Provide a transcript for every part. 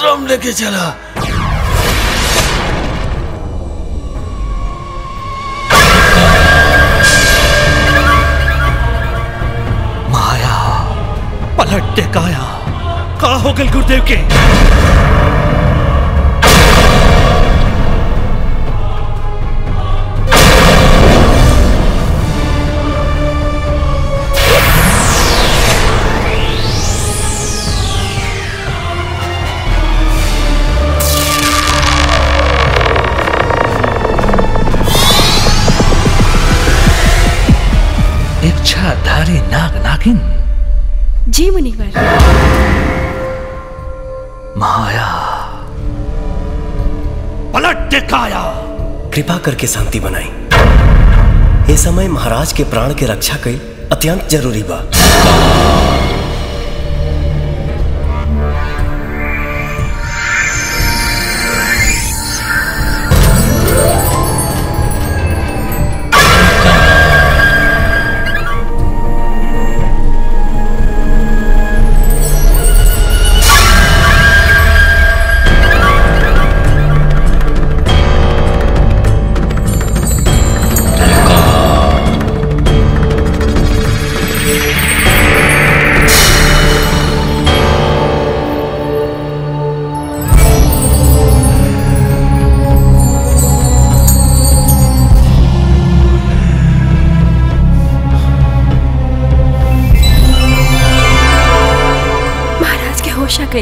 आश्रम लेके चला माया पलट के काया का हो गल गुरुदेव के इच्छाधारी नाग नागिन जी मुनिवर माया पलट के काया कृपा करके शांति बनाई ये समय महाराज के प्राण के रक्षा कई अत्यंत जरूरी बा महाराज के होश आ गई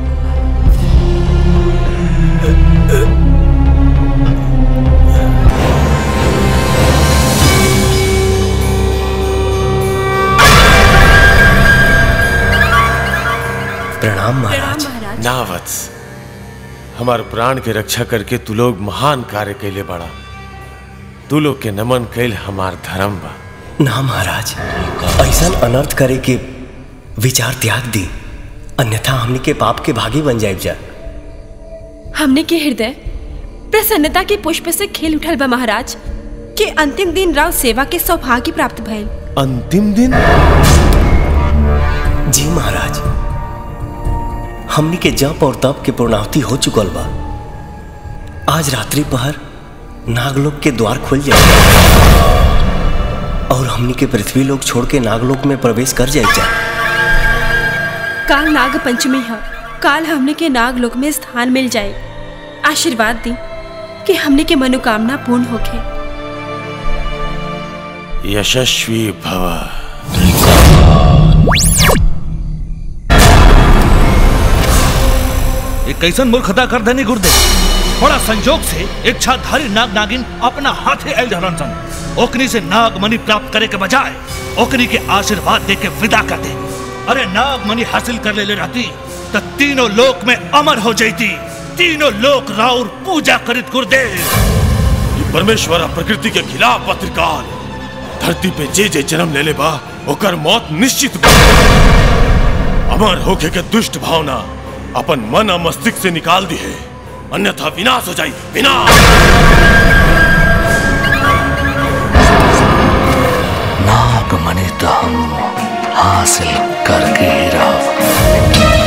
प्रणाम महाराज महाराज ना वत्स हमार प्राण के रक्षा करके तू लोग महान कार्य कैले बड़ा तू लोग के नमन कैल हमार धर्म बा ना महाराज ऐसा अनर्थ करे के विचार त्याग दी अन्यथा हमनी के पाप के भागी बन जाए जा हमने के हृदय प्रसन्नता के पुष्प से खेल उठल बा महाराज के अंतिम दिन राव सेवा के सौभाग्य प्राप्त भइल अंतिम दिन जी महाराज हमनी के जप और तप के पूर्णाहुति हो चुकल बा आज रात्रि पहर नागलोक के द्वार खुल जाए और हमनी के पृथ्वी लोक छोड़ के नागलोक में प्रवेश कर जाए जा काल नाग पंचमी है काल हमने के नाग लोक में स्थान मिल जाए आशीर्वाद दी कि हमने के मनोकामना पूर्ण होके यशस्वी भव एक कैसन मूर्खता कर देनी गुरुदेव बड़ा संजोग से इच्छाधारी नाग नागिन अपना हाथे आयल रहलन सन ओकनी से नाग मणि प्राप्त करे के बजाय ओकनी के आशीर्वाद दे के विदा कर दे अरे नाग मणि हासिल कर ले, ले रहती तो तीनों लोक में अमर हो जाती तीनों लोक राउर पूजा करित गुरुदेव ये परमेश्वर आ प्रकृति के खिलाफ बा त्रिकाल धरती पे जे जे जन्म ले ले बा ओकर मौत निश्चित बा अमर होके के दुष्ट भावना अपन मन और मस्तिष्क से निकाल दी है अन्यथा विनाश हो जाई विनाश नाग मणि तो हम हासिल करके ही रहो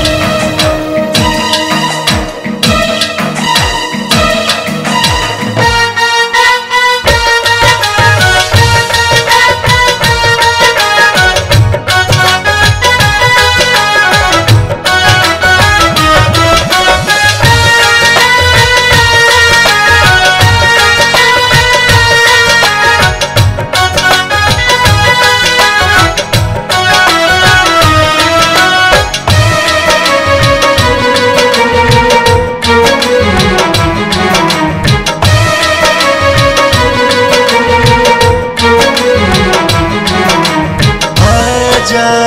आजा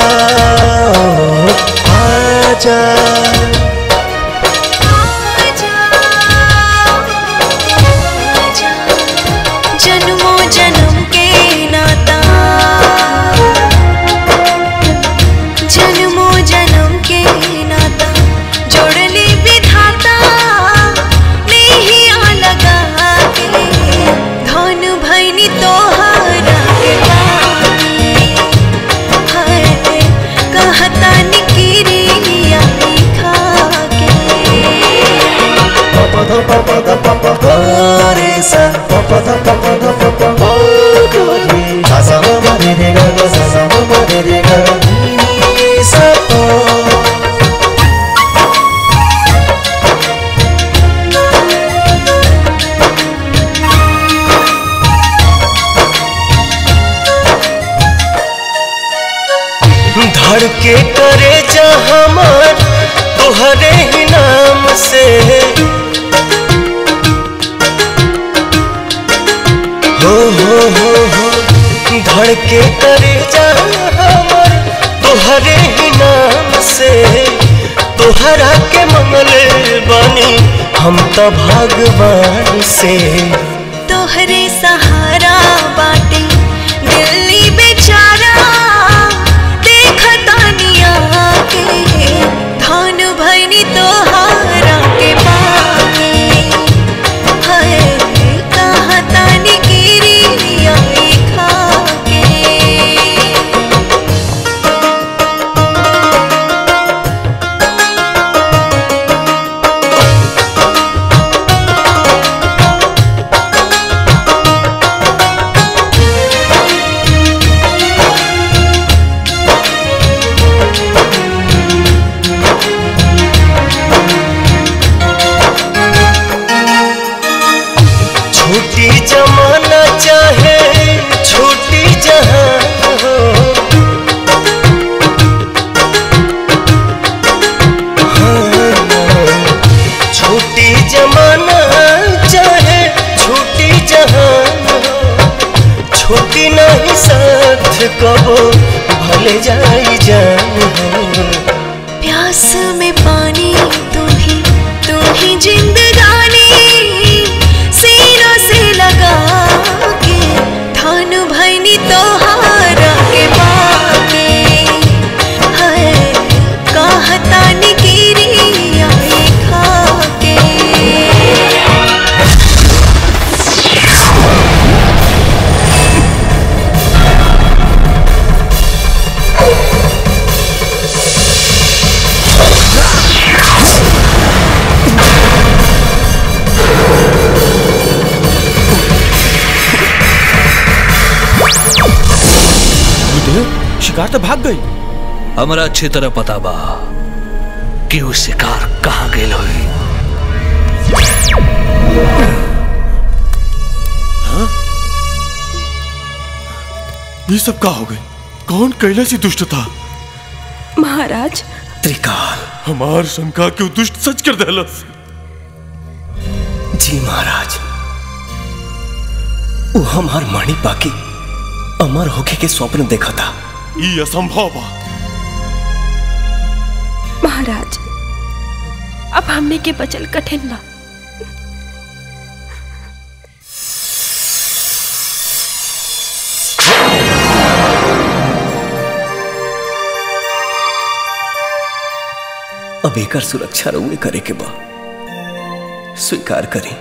आजा जन्मों जन्म के नाता जन्मों जन्म के नाता जोड़ली विधाता नहीं आ लगा के धन भैनी तोहरा के बानी। हाय, कहता निकिरिया सा प प ध प प ध प प प ग रे सा सा म म रे रे ग ग सा सा म म रे रे ग नी सा प धड़के करे जा हमार तोहरे ही नाम से हो हो हो हो धड़के करे जा हमार तोहरे ही नाम से तोहरा के मंगले बनी हम तो भगवान से तोहरे सहारा बाटे दिल्ली बेचारा देखतानिया के धान भैनी तोहारा के पाके हाय कहतानी गिरी आई खाके छोटी जमाना चाहे छोटी जहान हो हाँ, छोटी जमाना चाहे छोटी जहान हो छोटी नहीं साथ कबो भले जाई जान हो प्यास में पानी तू ही तू ही जिंदगानी सीनों से लगा के धान भैनी तोहारा के बाके हाय कहतानी गिरी आई खाके गुरुदेव शिकार तो भाग गई हमरा अच्छी तरह पता बा कि वो शिकार कहाँ गेल होई ये सब का हो गई कौन कैलाशी दुष्ट था महाराज त्रिकाल हमार शंका क्यों दुष्ट सच कर देलस जी महाराज वो हमार मणि पाकी अमर होके के स्वप्न देखा था ये असंभव बा महाराज अब हमने के बचल कठिन बा अब एकर सुरक्षा रउए करे के बा स्वीकार करी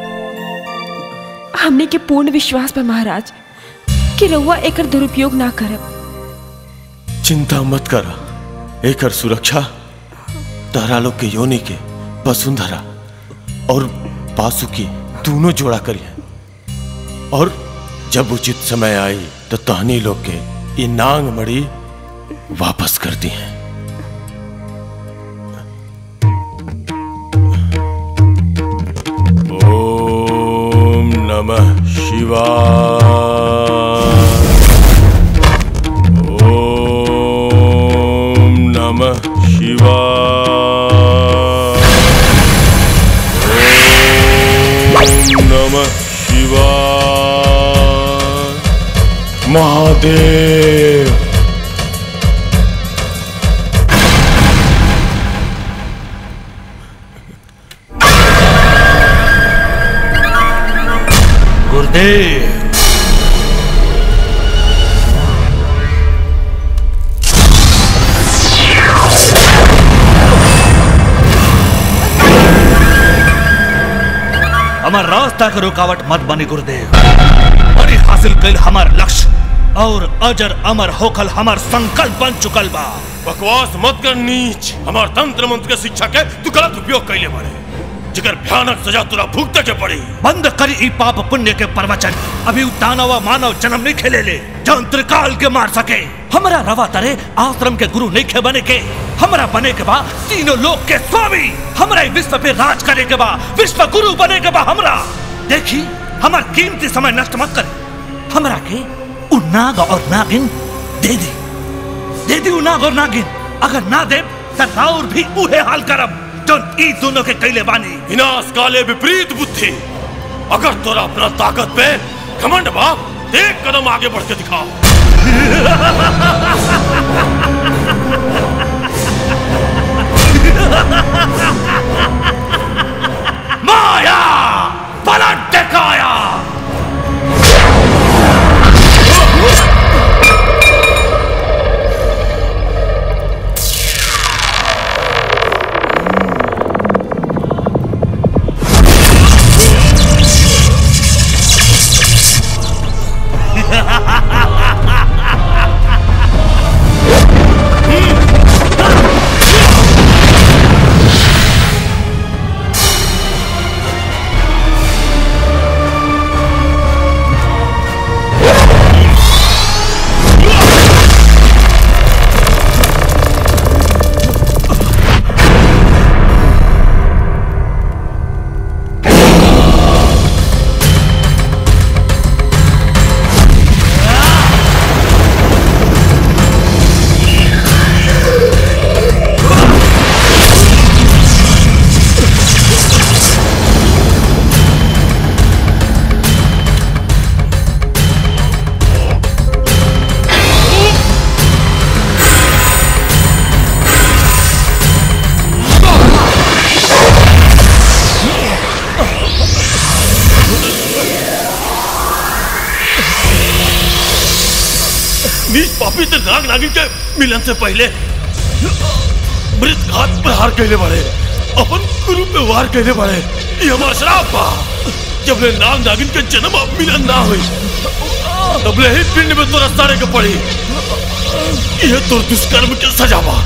हमने के पूर्ण विश्वास बा महाराज कि रउआ एकर दुरुपयोग ना करब चिंता मत करा एकर सुरक्षा तारा लोग के योनि के वसुंधरा और पासुकी दोनों जोड़ा करिए और जब उचित समय आई तो तहनी लोग के ये नांग मड़ी वापस कर दी हैं ओम नमः शिवाय ओम नमः शिवाय ओम नमः शिवाय महादेव गुरुदेव हमार रास्ता के रुकावट मत बनी गुरुदेव बड़ी हासिल कल हमार लक्ष्य और अजर अमर होखल हमार संकल्प बन चुकल बा बकवास मत कर नीच हमार तंत्र मंत्र के शिक्षा के तू गलत उपयोग कैले बारे जिकर भयानक सजा तुरा भुगते के पड़ी बंद कर ई पाप पुण्य के प्रवचन अभी उ दानव मानव जन्म नहीं खेले ले जौन त्रिकाल के मार सके हमरा रवा तरे आश्रम के गुरु नहीं खे बने के हमरा बने के बा तीनों लोक के स्वामी हमरा ई विश्व पे राज करे के बा विश्व गुरु बने के बा हमरा देखी हमार कीमती समय नष्ट मत करे हमरा के उ नाग और नागिन दे दी दे दी उ नाग और नागिन अगर ना दे त राउर भी उहे हाल करब जौन ई दोनों के कैले बानी विनाश काले विपरीत बुद्धि अगर तोरा अपना ताकत पे घमंड बाप एक कदम आगे बढ़ के दिखाओ माया पलट दिखाया नीच पापी ते नाग नागिन के मिलन से पहले मृत घात पर हार कहले बड़े अपन गुरु पे वार कहले बड़े ये हमारा श्राप बा जब ले नाग नागिन के जन्म अब मिलन ना हुई तब ले ही पिंड में तोरा सारे के पड़ी ये तो दुष्कर्म के सजा बा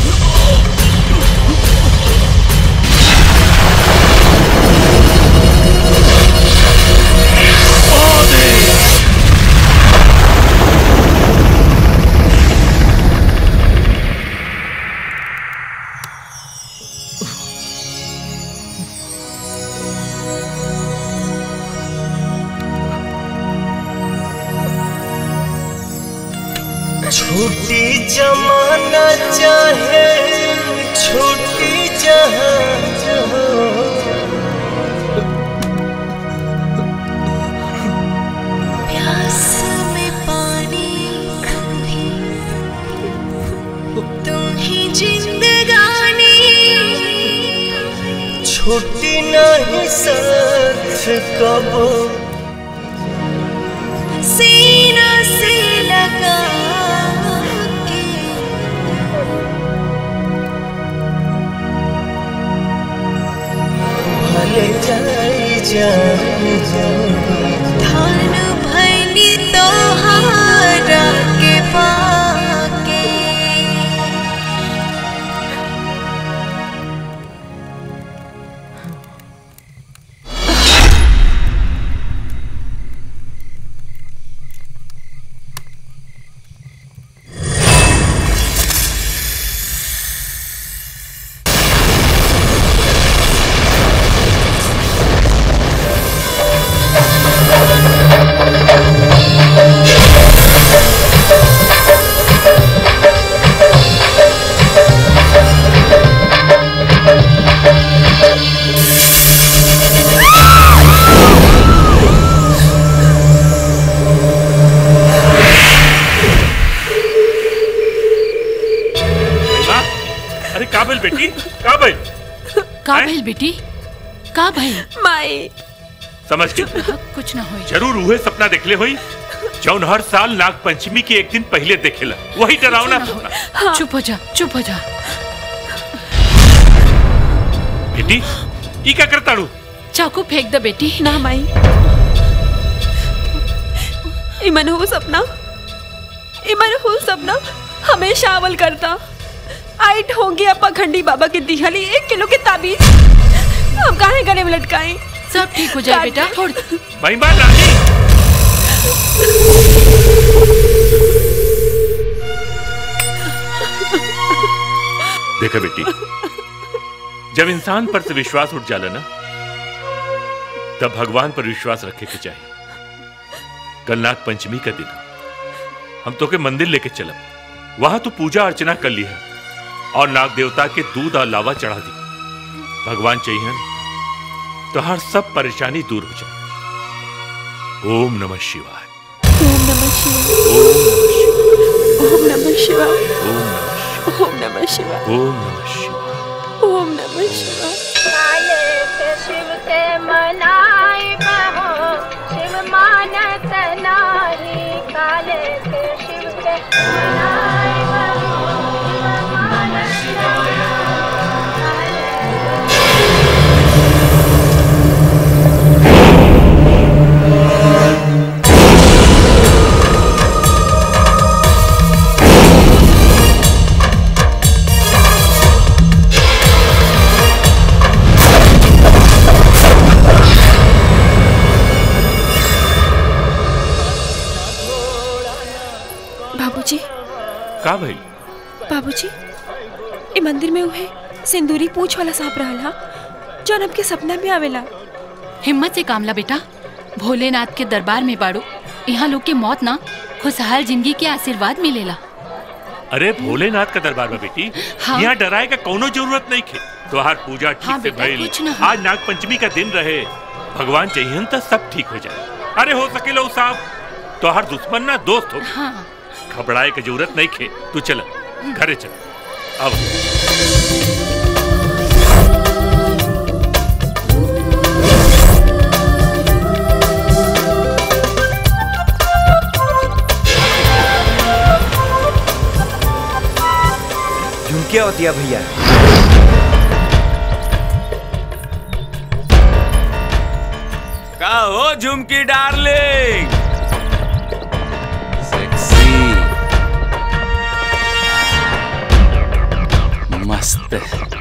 छूटी जमाना चाहे छूटी जहां प्यास में पानी तुम ही तुम ही जिंदगानी छूटी नहीं साथ कबो सीना से लगा के भले जाई जान धान भैनी तोहारा के पाके माँ, अरे काबिल बेटी काबिल का हैं? भइल बेटी का भइल माई समझ के कुछ ना होई जरूर उहे सपना देखले होई जौन हर साल नाग पंचमी के एक दिन पहले देखेला वही डरावना सपना चुप हो जा चुप हो जा बेटी ई का करताड़ू चाकू फेंक दे बेटी ना माई ई मनहूस सपना ई मनहूस सपना हमेशा अमल करता आई ढोंगी अपा खंडी बाबा के दिहली एक किलो के ताबीज हम काहे गले में लटकाई सब ठीक हो जाए बेटा छोड़ महिमा रानी देखा बेटी जब इंसान पर से विश्वास उठ जाला ना तब भगवान पर विश्वास रखे के चाहिए कल नाग पंचमी का दिन है। हम तो के मंदिर लेके चलब वहां तो पूजा अर्चना कर ली है और नाग देवता के दूध और लावा चढ़ा दी भगवान चाहिए तो हर सब परेशानी दूर हो जाए ओम नमः शिवाय ओम नमः शिवाय ओम नमः शिवाय ओम नमः शिवाय ओम नमः शिवाय ओम नमः शिवाय शिव के मनाए बहो शिव मानत नाही काले के शिव के मनाए बहो शिव मानत बाबूजी का भाई बाबूजी ए मंदिर में उहे सिंदूरी पूछ वाला सांप रहल हा जौन हमके सपना में आवेला हिम्मत से कामला बेटा भोलेनाथ के दरबार में बाड़ू यहाँ लोग के मौत ना खुशहाल जिंदगी के आशीर्वाद मिलेला अरे भोलेनाथ का दरबार में बेटी हाँ। यहाँ डराए का कोनो जरूरत नहीं खे त्योहार पूजा ठीक हाँ से बेटा, भइल कुछ ना हो। आज नाग पंचमी का दिन रहे भगवान चाहिए तो सब ठीक हो जाए अरे हो सके लो साहब त्योहार दुश्मन ना दोस्त हो हाँ घबराए की जरूरत नहीं खे तू चल घरे चल अब झुमके होतिया भैया का हो झुमकी डार्लिंग सेक्सी मस्त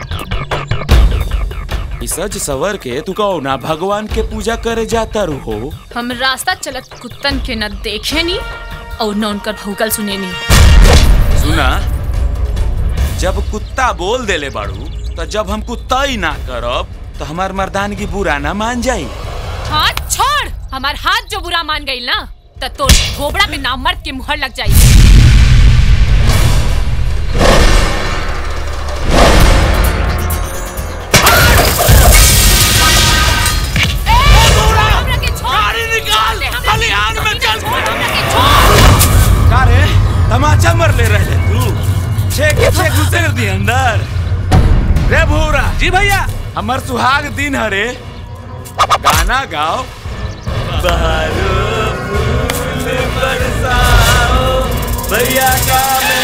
ई सज सवर के तू कहो ना भगवान के पूजा करे जाता रहो हम रास्ता चलत कुत्तन के न देखे नी और न उनकर भूकल सुने नी सुना जब कुत्ता बोल देले बाड़ू तो जब हम कुत्ता ही ना करब तो हमार मर्दानगी बुरा ना मान जाई हाथ छोड़ हमार हाथ जो बुरा मान गई ना त तोर घोबड़ा में नाम मर्द के मुहर लग जाई का रे तमाचा मर ले रहे तू छे के छे घुसेर दी अंदर रे भूरा जी भैया हमर सुहाग दिन हरे गाना गाओ बहारो फूल बरसाओ भैया का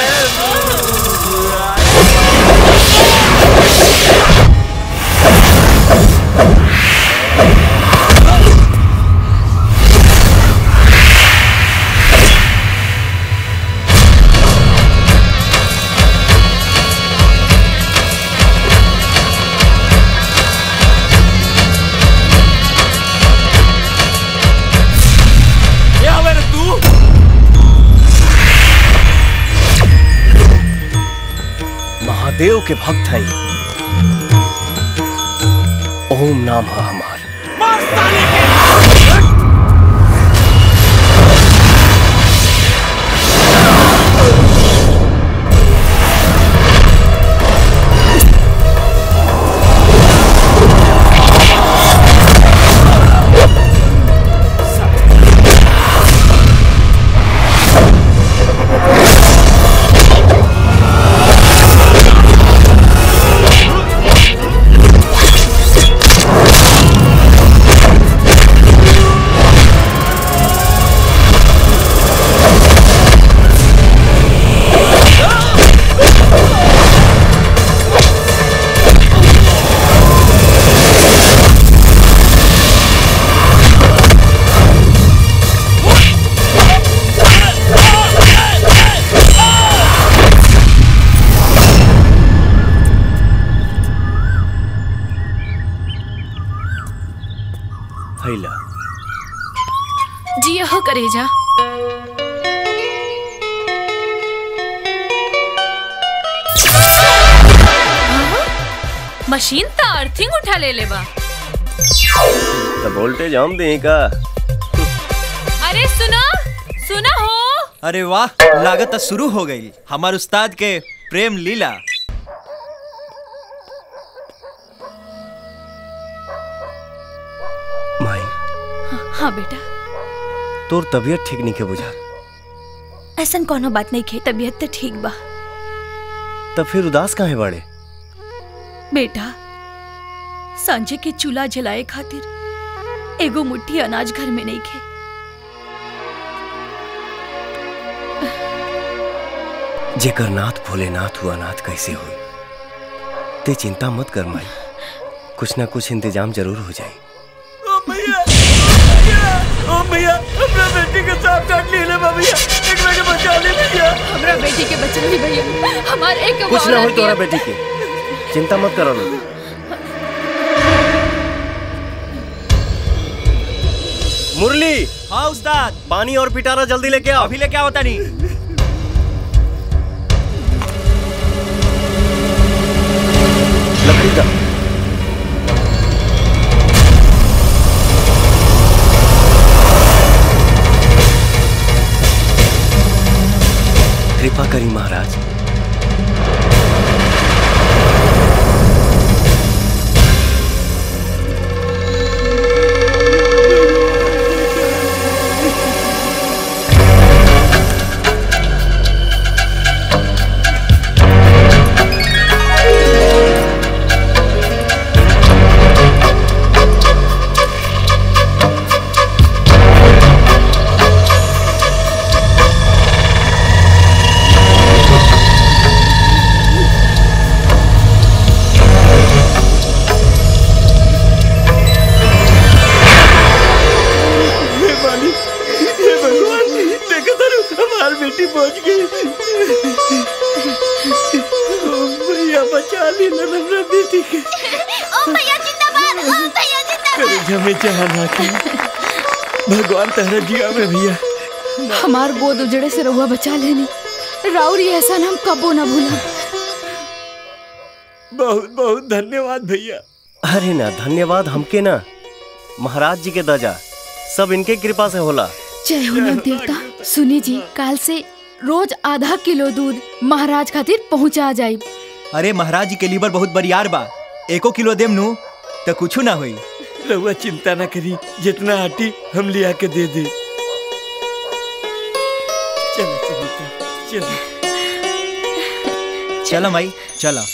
ये हवे रे तू महादेव के भक्त है ओम नाम है हमार Thank जी हो करेजा मशीन त अर्थिंग उठा ले ले बा तो वोल्टेज हम दें का अरे सुना सुना हो अरे वाह लागत तो शुरू हो गई हमार उस्ताद के प्रेम लीला माई हाँ बेटा तोर तबीयत ठीक नहीं के बुझा ऐसा कोनो बात नहीं खे तबीयत तो ठीक बा तब फिर उदास काहे बाड़े बेटा सांझे के चूल्हा जलाए खातिर एगो मुट्ठी अनाज घर में नहीं खे जेकर नाथ भोलेनाथ हुआ नाथ कैसे हुई ते चिंता मत कर माई कुछ ना कुछ इंतजाम जरूर हो जाए ओ भैया हमरा बेटी के सांप काट ली ले भैया एकरा के बचा ले भैया हमरा बेटी के बच्चा नहीं भैया हमार एक कुछ ना औलाद हो तोरा के- बेटी के चिंता मत करो लोग मुरली हाँ उस्ताद पानी और पिटारा जल्दी लेके आओ अभी लेके आओ तनी लकड़ी का कृपा करी महाराज हे मालिक हे भगवान देखो तारू हमार बेटी पहुंच गई ओ भैया बचा ली ना हमरा बेटी के ओ भैया जिंदाबाद ओ भैया करे जमे चाहना की भगवान तहरा जिया में भैया हमार गोद उजड़े से रहुआ बचा लेनी राउर ये एहसान हम कबो ना भूला बहुत बहुत धन्यवाद भैया अरे ना धन्यवाद हमके ना महाराज जी के दजा सब इनके कृपा से होला जय हो नाग देवता सुनी जी काल से रोज आधा किलो दूध महाराज खातिर पहुंचा जाई अरे महाराज जी के लीवर बहुत बरियार बा एको किलो देम नु तो कुछ ना हुई रहुआ चिंता ना करी जितना आटी हम लिया के दे दे चलो चलो चलो चलो माई चलो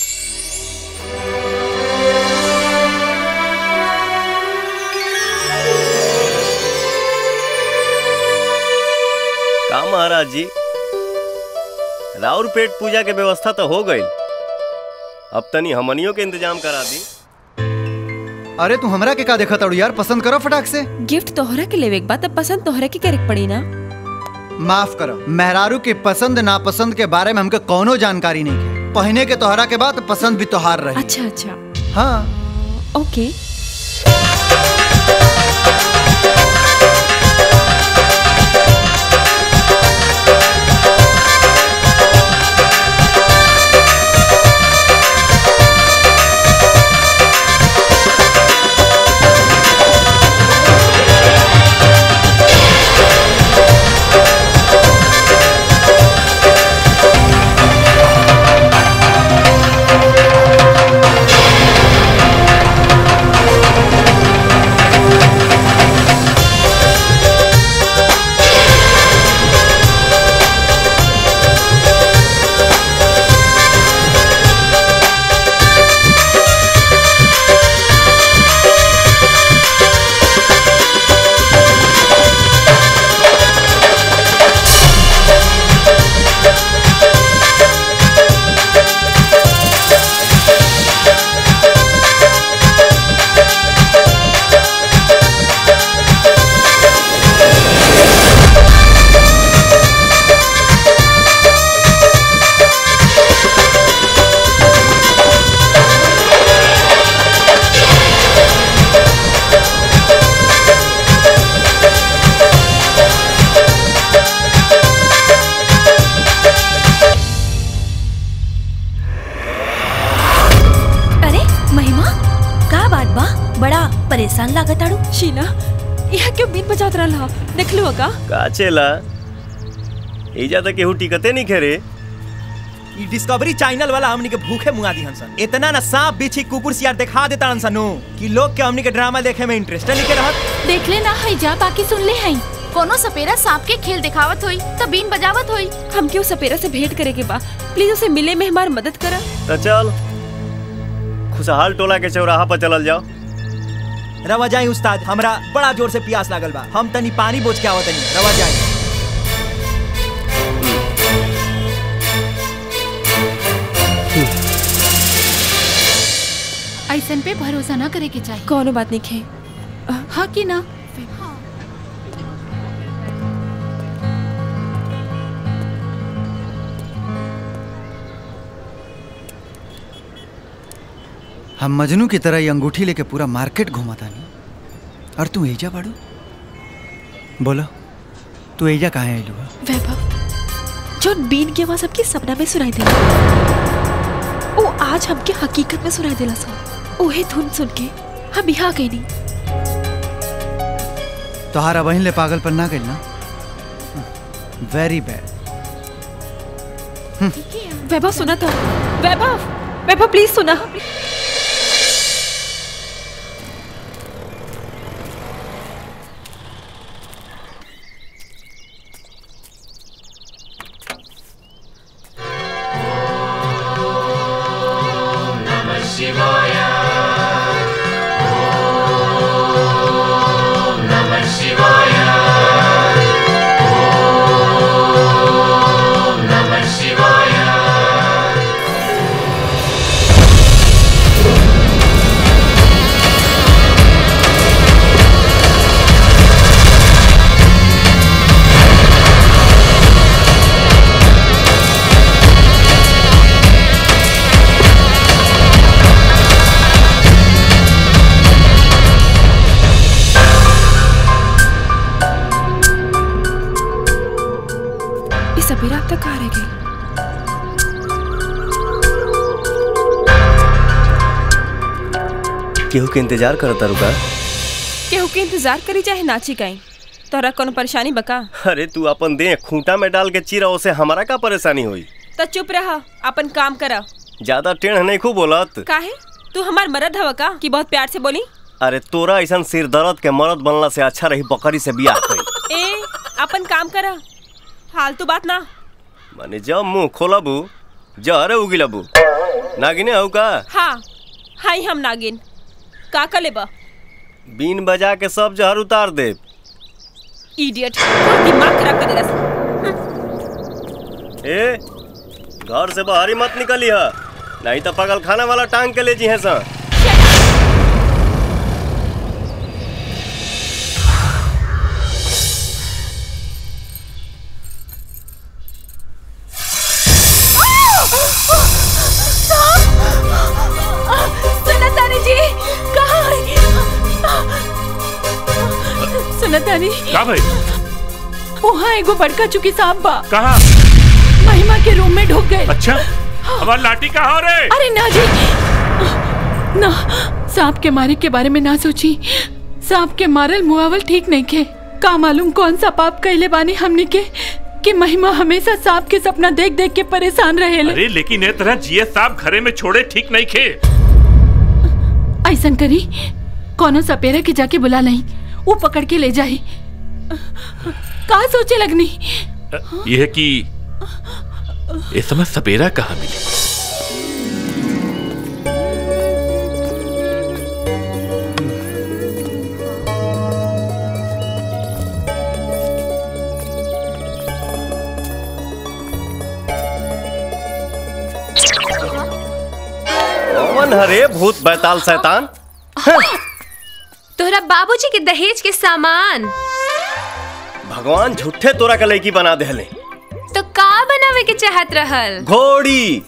का महाराज जी राउर पेट पूजा के व्यवस्था तो हो गई अब तनी हमनियों के इंतजाम करा दी अरे तू हमरा के का देखा ताड़ू यार पसंद करो फटाक से गिफ्ट तोहरा के लेवे के बाद तब पसंद तोहरा के करे के पड़ी ना माफ करो मेहरारू के पसंद नापसंद के बारे में हमके कोनो जानकारी नहीं है पहने के तोहरा के बाद पसंद भी तोहार रही अच्छा अच्छा हाँ ओके ओ ह देख लो का का चेला एजा तक केहू टिकते नहीं खेरे ई डिस्कवरी चैनल वाला हमनी के भूखे मुआ दी हंसन इतना ना सांप बिछी कुकुर सियार दिखा देता हंसन नु कि लोग के हमनी के ड्रामा देखे में इंटरेस्ट नहीं के रहत देख ले ना है जा बाकी सुन ले है कोनो सपेरा सांप के खेल दिखावत होई त बीन बजावत होई हम क्यों सपेरा से भेंट करे के बा प्लीज उसे मिले में हमारी मदद करा तो चल खुशहाल टोला के चौराहा पर चलल जाओ रवा जाई उस्ताद हमरा बड़ा जोर से प्यास लागल बा हम तनी पानी बोझ के आवत तनी रवा जाई ऐसन पे भरोसा ना करे के चाहिए कोनो बात नहीं खे हाँ कि ना हम मजनू की तरह ये अंगूठी लेके पूरा मार्केट घुमाता नहीं और तू एजा बाड़ू बोलो तू एजा कहाँ आइलू बा? वैभव जो बीन की आवाज सबके सपना में सुनाई दे ओ आज हमके हकीकत में सुनाई देला सा ओहे धुन सुन के हम यहाँ गई नहीं तोहारा बहन ले पागल पर ना गई ना वेरी बैड वैभव सुना था वैभव वैभव प्लीज सुना ये सपेरा अब तक कहाँ रह गई केहू के इंतजार करता रुका केहू के इंतजार करी चाहे नाची गई तोरा कोनो परेशानी बका अरे तू अपन दे खूंटा में डाल के चिरा उसे हमारा का परेशानी हुई तो चुप रहा अपन काम करा ज्यादा टेढ़ नहीं खूब बोलत काहे तू हमार मरद हवा का कि बहुत प्यार से बोली अरे तोरा ऐसा सिर दर्द के मरद बनला से अच्छा रही बकरी से बियाह कई ए अपन काम करा फालतू बात ना माने जब मुंह खोलबू जहरे उगिलबू नागिने हऊ का हाँ हाई हम नागिन का का लेबा बीन बजा के सब जहर उतार दे इडियट दिमाग खराब कर देला ए घर से बाहर ही मत निकली है नहीं तो पगल खाना वाला टांग के ले जी है सा सुना तानी जी कहाँ है? सुना तानी का भाई वहाँ एगो बड़का चुकी सांप बा कहा महिमा के रूम में ढुक गए अच्छा हमार लाठी कहाँ हो रे अरे ना जी ना सांप के मारे के बारे में ना सोची सांप के मारल मुआवल ठीक नहीं के का मालूम कौन सा पाप कैले बानी हमने के कि महिमा हमेशा सांप के सपना देख देख के परेशान रहे अरे लेकिन ए तरह जिए साहब घरे में छोड़े ठीक नहीं खे ऐसा करी कोनो सपेरा के जाके बुला नहीं वो पकड़ के ले जाही का सोचे लगनी यह कि इस समय सपेरा कहाँ मिली कौन हरे भूत बैताल शैतान तोहरा बाबूजी के दहेज के सामान भगवान झूठे तोरा के लड़की बना देले तो का बनावे के चाहत रहल घोड़ी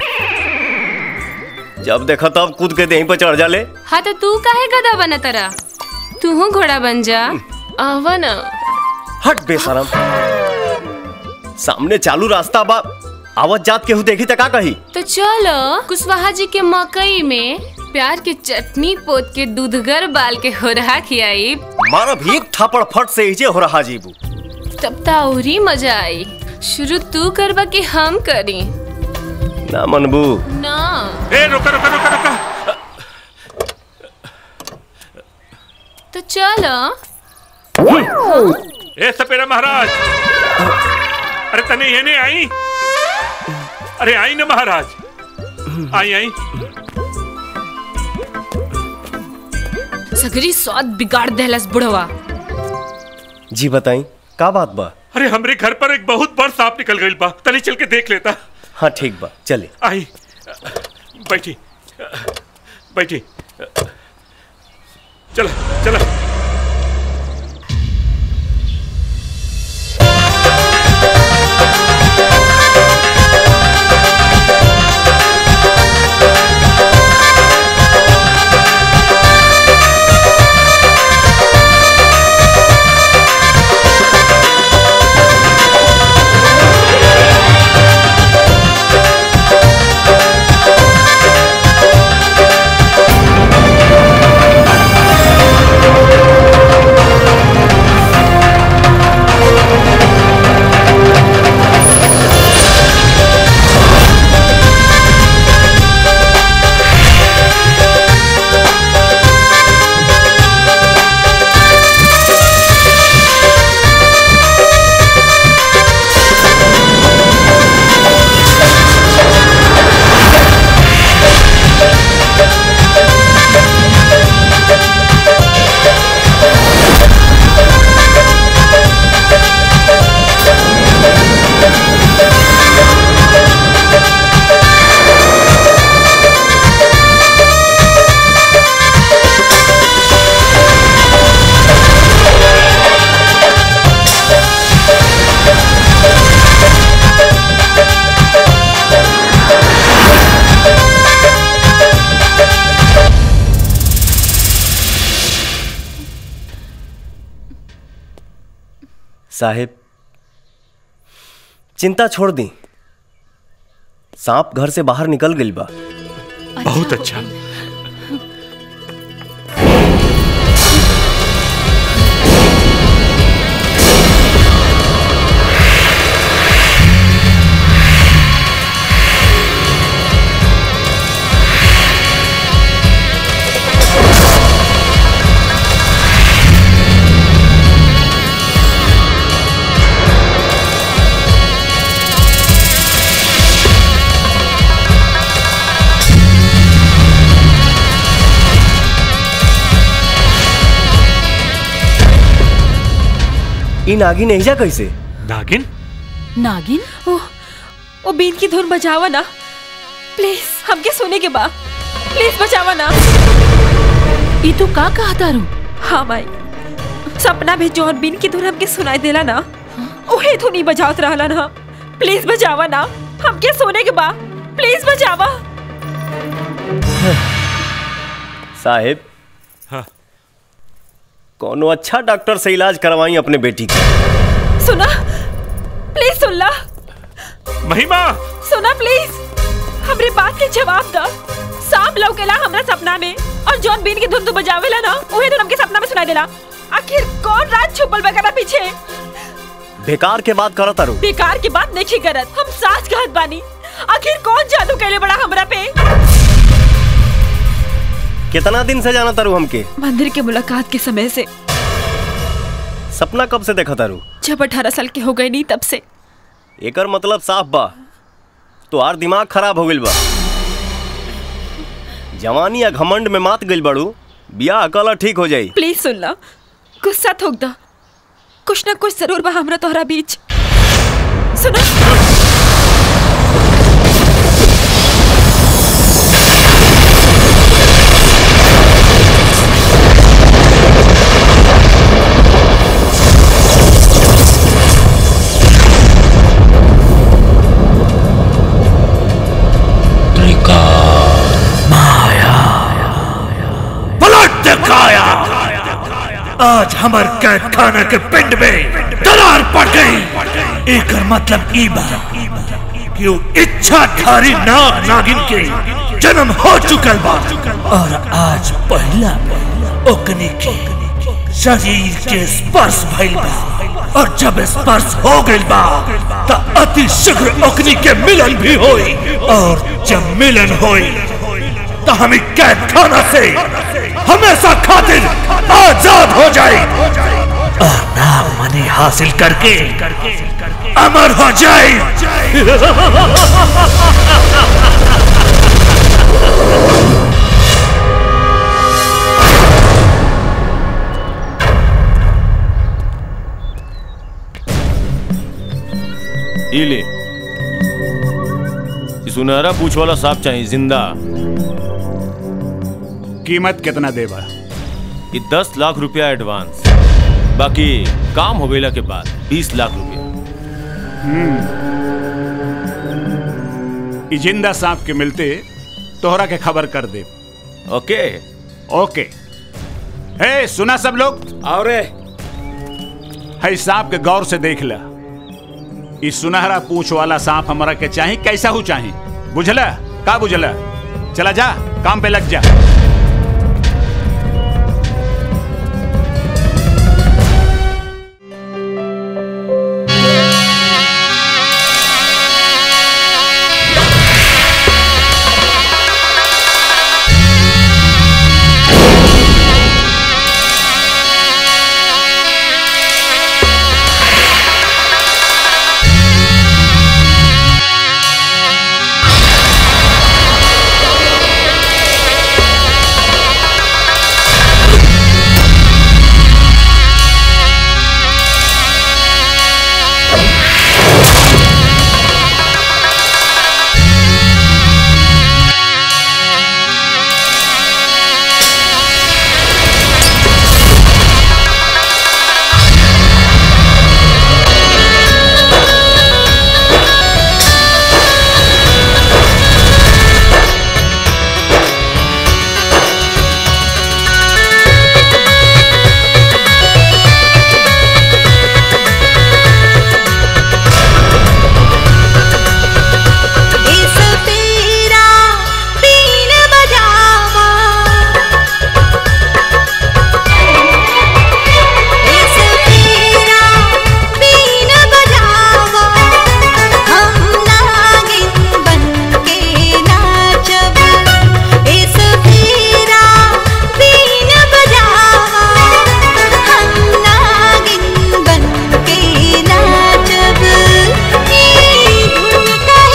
जब देखो तब कूद के देही पर चढ़ जाले हाँ तो तू काहे गधा बना तरा तू घोड़ा बन जा आवा ना हट बेशरम सामने चालू रास्ता बा आवत जात केहू देखी त का कही तो चलो कुशवाहा जी के मकई में प्यार की चटनी पोत के दूधगर बाल के हो रहा खियाई मारा भी एक थापड़ फट से इजे हो रहा जीबू तब ता औरी मजा आई शुरू तू करबा कि हम करी ना मनबू ना ए रुका रुका रुका रुका तो चल ए सपेरा महाराज अरे तने ये नहीं आई अरे आई ना महाराज आई आई सगरी स्वाद बिगाड़ देहलस बुढ़वा जी बताई का बात बा अरे हमरे घर पर एक बहुत बड़ सांप निकल गई बा तनी चल के देख लेता हाँ ठीक बा चले आई बैठी बैठी चला चला साहेब चिंता छोड़ दी सांप घर से बाहर निकल गई बा बहुत अच्छा ई नागिन एहिजा कैसे नागिन नागिन ओ ओ बीन की धुन बजावा ना प्लीज हमके सोने के बा प्लीज बचावा ना ई तू का कहा तारू हाँ माई सपना में जौन बीन की धुन हमके सुनाई देला ना ओहे धुन ही बजावत रहला ना प्लीज बचावा ना हमके सोने के बा प्लीज बचावा साहेब हाँ कोनो अच्छा डॉक्टर से इलाज करवाई अपने बेटी का सुना प्लीज सुन ला महिमा सुना प्लीज हमरे बात के जवाब दा सांप लौकेला हमरा सपना में और जॉन बीन की धुन तू बजावेला ना ओहे धुन हमके सपना में सुनाई देला आखिर कौन रात छुपल बा करा पीछे बेकार के बात करत तारू बेकार की बात नहीं करत हम साच कहत बानी आखिर कौन जादू कैले बड़ा हमरा पे कितना दिन से जाना तारू हमके मंदिर के मुलाकात के समय से सपना कब से देखा तारू जब अठारह साल के हो गए नहीं तब से एकर मतलब साफ बा तोहार दिमाग खराब हो गइल बा जवानी या घमंड में मात गइल बाड़ू बियाह कला ठीक हो जाई प्लीज सुन ला गुस्सा थोक दा कुछ ना कुछ जरूर बा हमरा तोहरा बीच सुनो पलट दिखाया आज हमार कैद खाना के पिंड में दरार पड़ गई एक मतलब ई बा कि वो इच्छाधारी नाग नागिन के जन्म हो चुकल बा और आज पहला ओकनी के शरीर के स्पर्श भइल बा और जब स्पर्श हो गइल बा त अति शीघ्र ओकनी के मिलन भी होई और जब मिलन होई तो हम कैद खाना से हमेशा खातिर आजाद हो जाए और नाम मनी हासिल करके अमर हो जाए ई ले ई सुनहरा पूछ वाला सांप चाहिए जिंदा कीमत कितना देबा ये दस लाख रुपया एडवांस बाकी काम हो गईला के बाद बीस लाख रुपया हम्म ई जिंदा सांप के मिलते तोहरा के खबर कर दे ओके ओके हे सुना सब लोग और है सांप के गौर से देख ला इस सुनहरा पूछ वाला सांप हमारा के चाही कैसा हो चाही बुझला का बुझला चला जा काम पे लग जा इस पीरा पीन बजावा इस पीरा पीन बजावा हम नागिन बनके नाचब इस पीरा पीन बजावा हम नागिन बनके नाचब ई धुन कह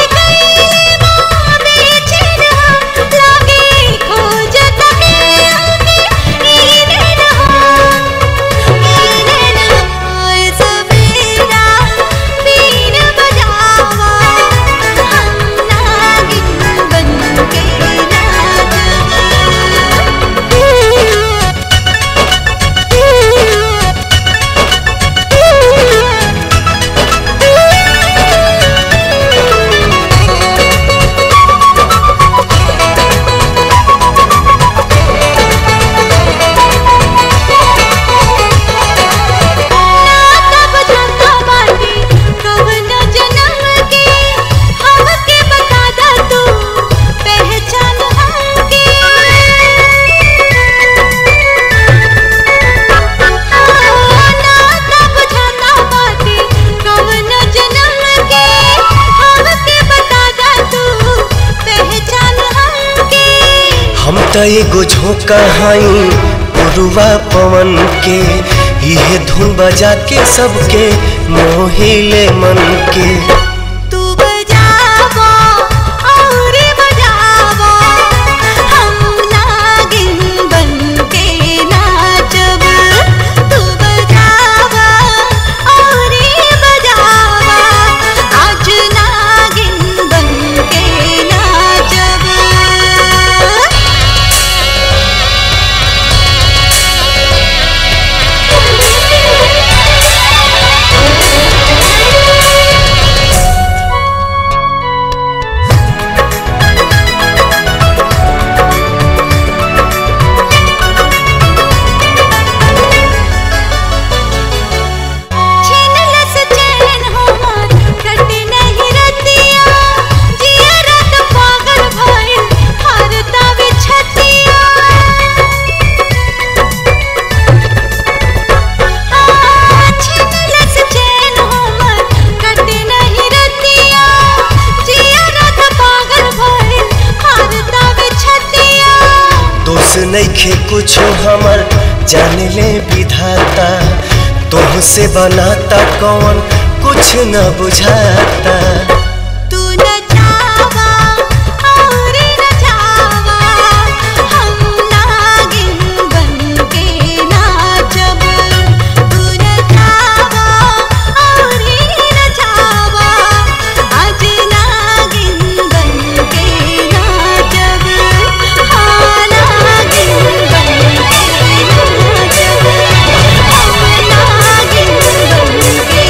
हम त एगो झोंका हई पुरुआ पवन के इहे धुन बजा के सबके मोहिले मन के तू बजावा और बजावा हम नागिन बनके नाचब तू बजावा और बजावा आज नागिन बनके नाचब Thank you. नइखे कुछ हमर जान ले विधाता तुहसे बनाता कौन कुछ न बुझाता तू न चावा और न चावा हम नागिन बन के नाचब तू न चावा और न चावा आज नागिन बन के नाचब हाँ नागिन बन के नाचब हम नागिन बन के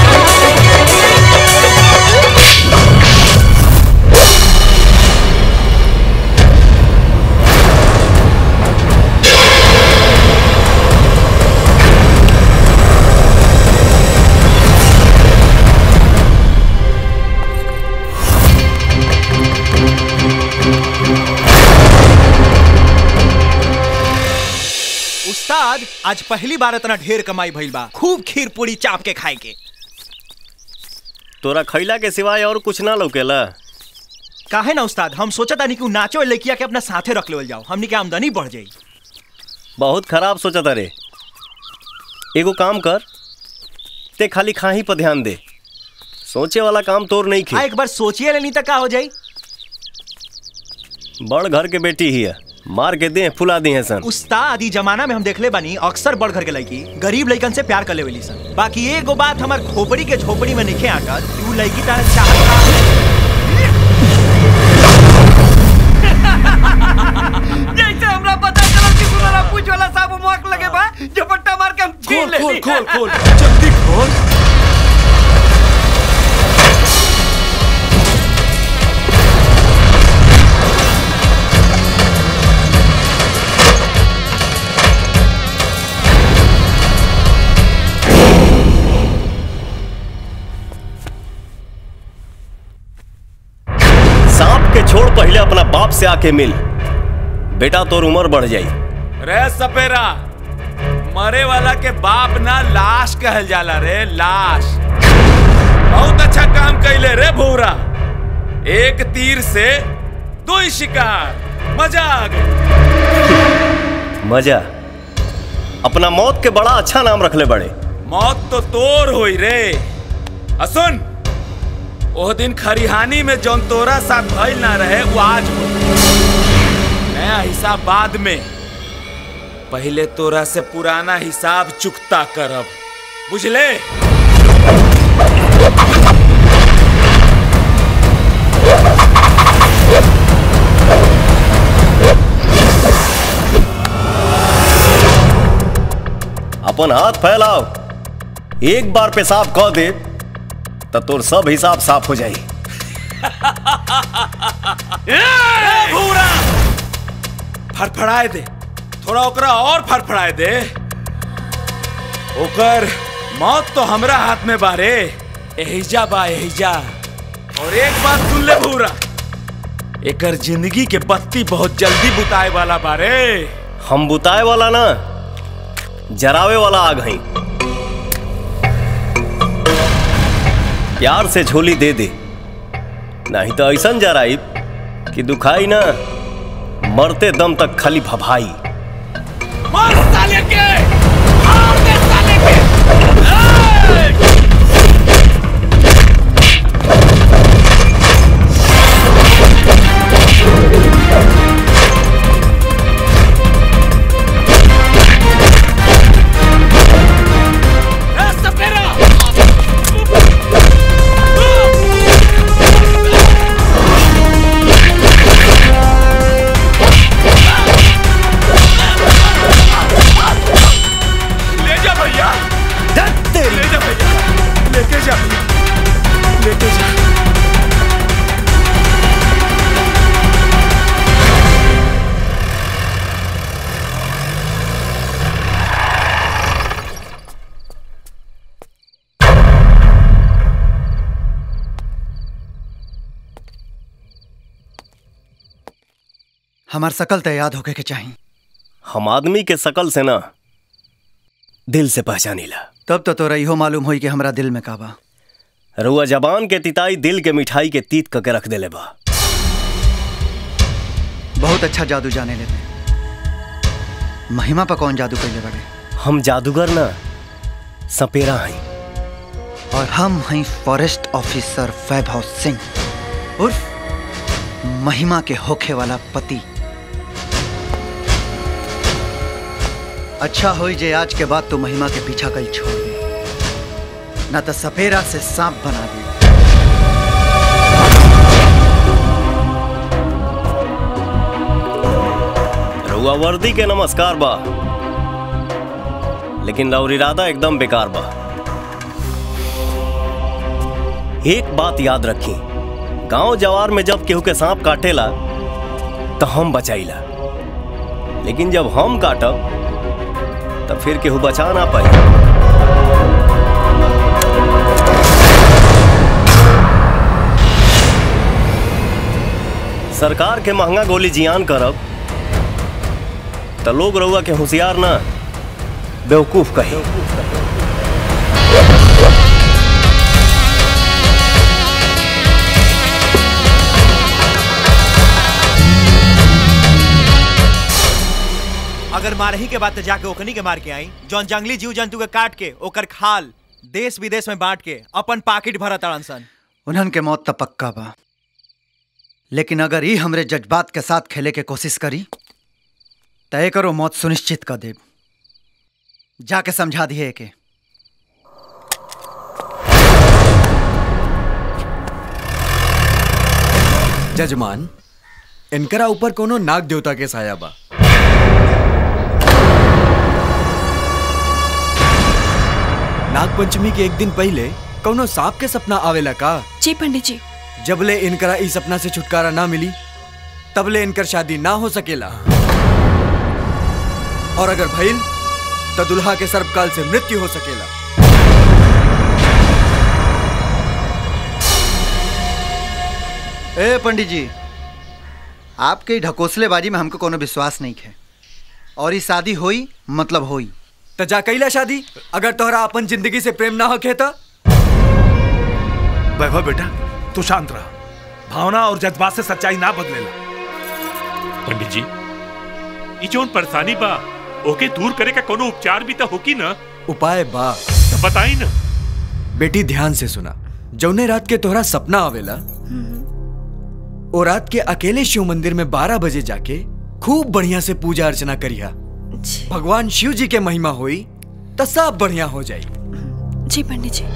उस्ताद आज पहली बार इतना ढेर कमाई भइल बा खूब खीर पूरी चाप के खाए के तोरा खैला के सिवाय और कुछ ना लौकेला काहे ना उस्ताद हम सोचा तानी कि उ नाचो लड़किया के अपना साथे रख लेवल जाओ हमनी के आमदनी बढ़ जाई बहुत खराब सोचा तारे एगो काम कर ते खाली खाही पर ध्यान दे सोचे वाला काम तोर नहीं आ खे एक बार सोचिए लेनी तक का हो जाई बड़ घर के बेटी ही है मार के दे फुला दी है सन उस्ताद ई जमाना में हम देखले बानी अक्सर बड़ घर के लड़की गरीब लड़कन से प्यार कर लेवेली सन बाकी एगो बात हमार खोपड़ी के झोपड़ी में निखे आकर कि उ लड़की तारे चाहत जैसे हमरा पता चला कि सुनरा पूछ वाला साहब मोक लगे बा झपट्टा मार के हम छीन ले खोल खोल खोल जल्दी खोल सांप के छोड़ पहले अपना बाप से आके मिल बेटा तोर उम्र बढ़ जाई रे सपेरा मरे वाला के बाप ना लाश कहल जाला रे लाश बहुत अच्छा काम कैले रे भूरा एक तीर से दो ही शिकार मजा आ गई मजा अपना मौत के बड़ा अच्छा नाम रखले बड़े मौत तो तोर होई रे असुन ओह दिन खरिहानी में जौन तोरा साथ भइल ना रहे वो आज हो नया हिसाब बाद में पहले तोरा से पुराना हिसाब चुकता करब बुझले अपन हाथ फैलाओ एक बार पेशाब कह दे तो तोर सब हिसाब साफ हो जाई ए, भूरा फड़फड़ाए दे थोड़ा ओकरा और फड़फड़ाए दे ओकर मौत तो हमरा हाथ में बारे एहिजा बा एहिजा और एक बात सुन ले भूरा एकर जिंदगी के बत्ती बहुत जल्दी बुताए वाला बारे हम बुताए वाला ना जरावे वाला आग हई प्यार से झोली दे दे नहीं तो ऐसा जराई कि दुखाई ना मरते दम तक खाली भभाई मार साले के मार दे साले के ले जा भैया ले जा भैया लेके जा लेके जा हमार सकल तय याद होके के चाहिए हम आदमी के शकल से ना दिल से पहचानीला तब तो तोरा इहो मालूम होई कि हमरा दिल में का बा रुआ जबान के तिताई दिल के मिठाई के तीत करके रख देले बा बहुत अच्छा जादू जाने लेते महिमा पर कौन जादू कैले बड़े हम जादूगर ना सपेरा हैं और हम हैं फॉरेस्ट ऑफिसर वैभव सिंह उर्फ महिमा के होखे वाला पति अच्छा होई जे आज के बाद तो महिमा के पीछा कल छोड़ दे ना तो सपेरा से सांप बना दे रउआ वर्दी के नमस्कार बा लेकिन रउर इरादा एकदम बेकार बा एक बात याद रखी गांव जवार में जब केहू के सांप काटेला तो हम बचाईला लेकिन जब हम काटब तब फिर केहू बचा ना पाई सरकार के महंगा गोली जियान करब तो लोग रउआ के होशियार ना बेवकूफ कही अगर मारही के बाद तो जाके ओकनी के मार के आई जौन जंगली जीव जंतु के काट के ओकर खाल देश विदेश में बांट के अपन पाकिट भरा ताड़न सन उन्हन के मौत तो पक्का बा लेकिन अगर ई हमरे जज्बात के साथ खेले के कोशिश करी तय करो मौत सुनिश्चित कर देब जाके समझा दिए के जजमान इनकरा ऊपर कोनो नाग देवता के साया बा नाग पंचमी के एक दिन पहले कोनो सांप के सपना आवेला का जी पंडित जी जबले इनकरा इस सपना से छुटकारा ना मिली तबले इनकर शादी ना हो सकेला और अगर भइल तो दुल्हा के सर्पकाल से मृत्यु हो सकेला ए पंडित जी आपके ढकोसलेबाजी में हमको कोनो विश्वास नहीं है और ये शादी होई मतलब होई तो जा कैला शादी अगर तोहरा अपन जिंदगी से प्रेम ना होखे तो वैभव बेटा तू शांत रहा भावना और जज्बात से सच्चाई ना बदलेला पंडित जी ई जोन परेशानी बा ओके दूर करे का कोनो उपचार भी तो होकी ना उपाय बा तो बताई ना बेटी ध्यान से सुना जौने रात के तोहरा सपना आवेला ओ रात के अकेले शिव मंदिर में बारह बजे जाके खूब बढ़िया से पूजा अर्चना करिया भगवान शिव जी के महिमा होई तो सब बढ़िया हो जाई जी पंडित जी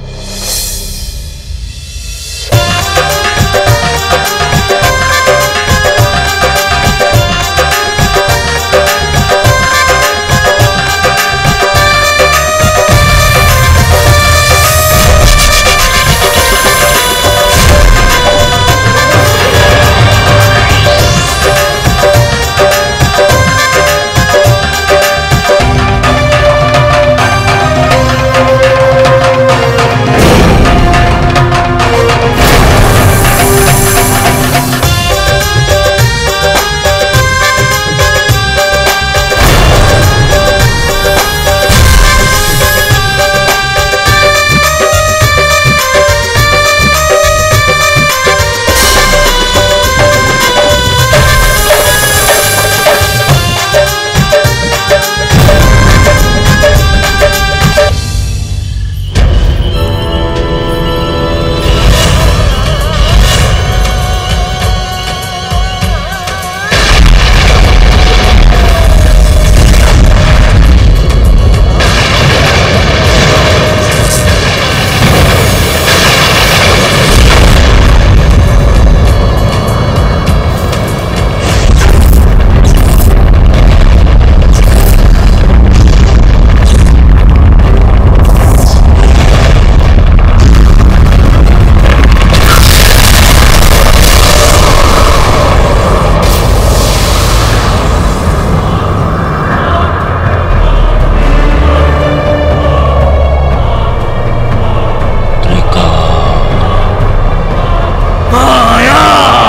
माया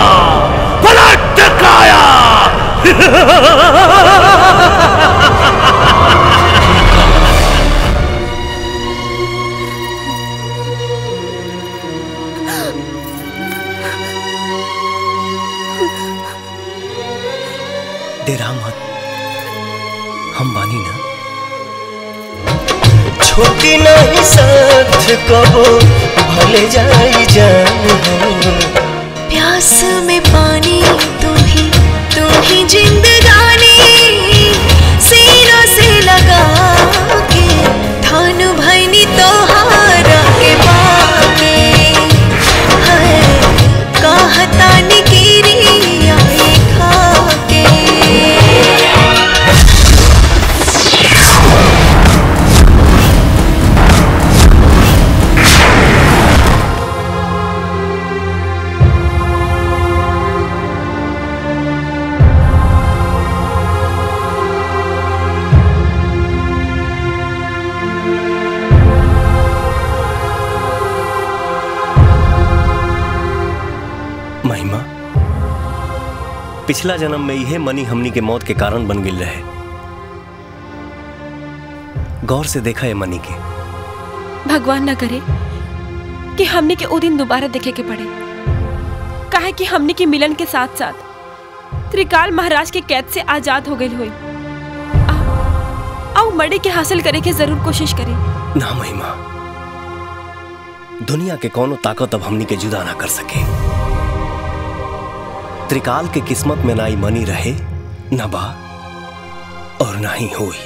पलट काया डेरा मत हम बानी ना छोटी नहीं साथ कबो भले जाई जान हो प्यास में पानी तू ही तू ही जिंदगानी सीनों से लगा के थान भैनी तोहारा के बाके है कहता निगिरी आए खाके महिमा पिछला जन्म में यह मनी हमनी के मौत के कारण बन गिल रहे गौर से देखा है मनी के भगवान न करे कि हमने के वो दिन दोबारा देखे के पड़े काहे कि हमने के मिलन के साथ साथ त्रिकाल महाराज के कैद से आजाद हो गई हुई आओ मड़े के हासिल करे के जरूर कोशिश करें ना महिमा दुनिया के कोनो ताकत अब हमनी के जुदा ना कर सके त्रिकाल के किस्मत में ना ही मनी रहे न बा और ना ही होई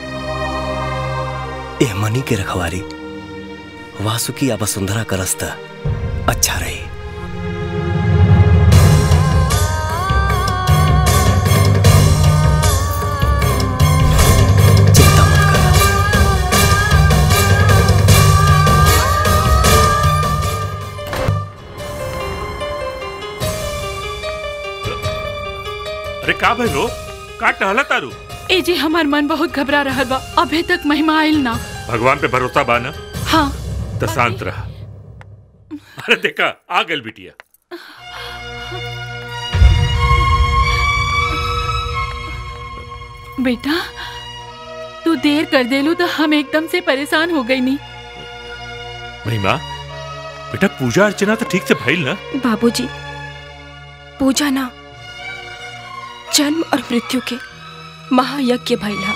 ए मनी के रखवारी वासुकी या वसुंधरा का रास्ता अच्छा रही अरे का भइलो का टहला तारू ए जी हमार मन बहुत घबरा रहा बा अभी तक महिमा आयल ना भगवान पे भरोसा बा ना हाँ तो शांत रहा अरे देखा आ गल बिटिया बेटा तू देर कर देलू तो हम एकदम से परेशान हो गई नहीं महिमा बेटा पूजा अर्चना तो ठीक से भइल ना बाबूजी पूजा ना जन्म और मृत्यु के महायज्ञ भैला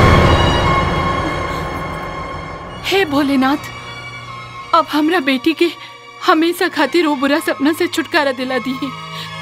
हे भोलेनाथ अब हमरा बेटी के हमेशा खातिर वो बुरा सपना से छुटकारा दिला दी है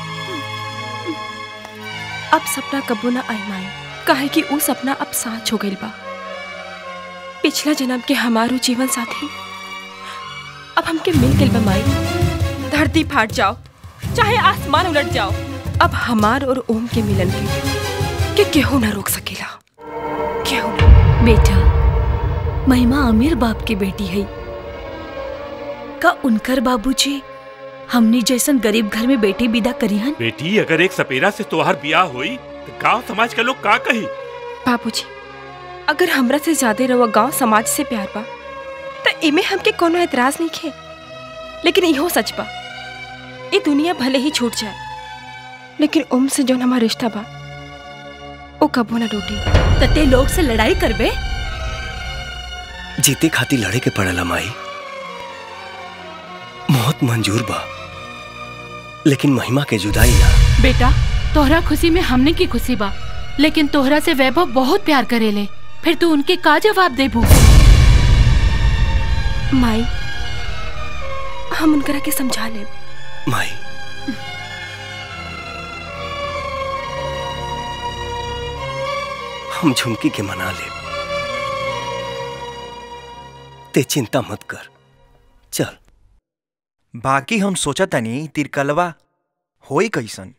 अब सपना कबो ना आई माई काहे कि वो सपना अब साँच हो गइल बा पिछला जन्म के हमारो जीवन साथी अब हमके मिल गइल बा माई धरती फाट जाओ चाहे आसमान उलट जाओ अब हमार और ओम के मिलन के के केहू ना रोक सकेला केहू ना बेटा महिमा अमीर बाप की बेटी है का उनकर बाबूजी हमनी जैसन गरीब घर में बेटी विदा करिहन बेटी अगर एक सपेरा से तोहार ब्याह हुई तो गांव समाज के लोग का कही बाबूजी अगर हमरा से ज्यादा रवा गांव समाज से प्यार बा तो इमे हमके कोनो एतराज नहीं खे लेकिन इहो सच बा ये दुनिया भले ही छूट जाए लेकिन ओम से जौन हमारा रिश्ता बा ओ कबो ना टूटी तते लोग से लड़ाई करबे जीते खाती लड़े के पड़ला माई मौत मंजूर बा लेकिन महिमा के जुदाई ना बेटा तोहरा खुशी में हमने की खुशी बा लेकिन तोहरा से वैभव बहुत प्यार करेले फिर तू उनके का जवाब देबू माई हम उनकरा के समझा ले माई हम झुमकी के मना ले ते चिंता मत कर चल बाकी हम सोचा तनी तिरकलवा होई कैसन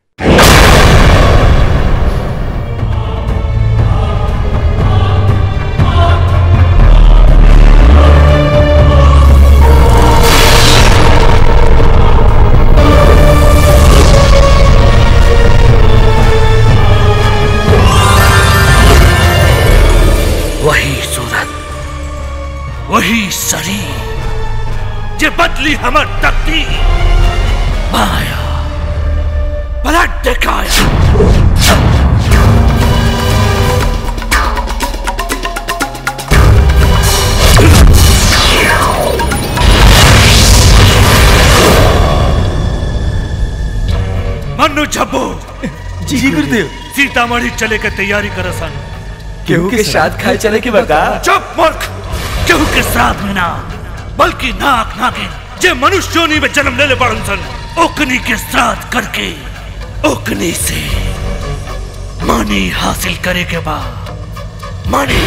वही सूरत वही शरीर जे बदली हमर तकदीर माया पलट दिखाया मन्नू झब्बू जी गुरुदेव सीतामढ़ी चले के तैयारी करसन केहू के श्राद्ध खाए चले के बता चुप मूर्ख केहू के श्राद्ध में ना बल्कि नाक नागिन जे मनुष्य योनि में जन्म लेले बड़न सन ओकनी के श्राद्ध करके ओकनी से मानी हासिल करे के बाद मानी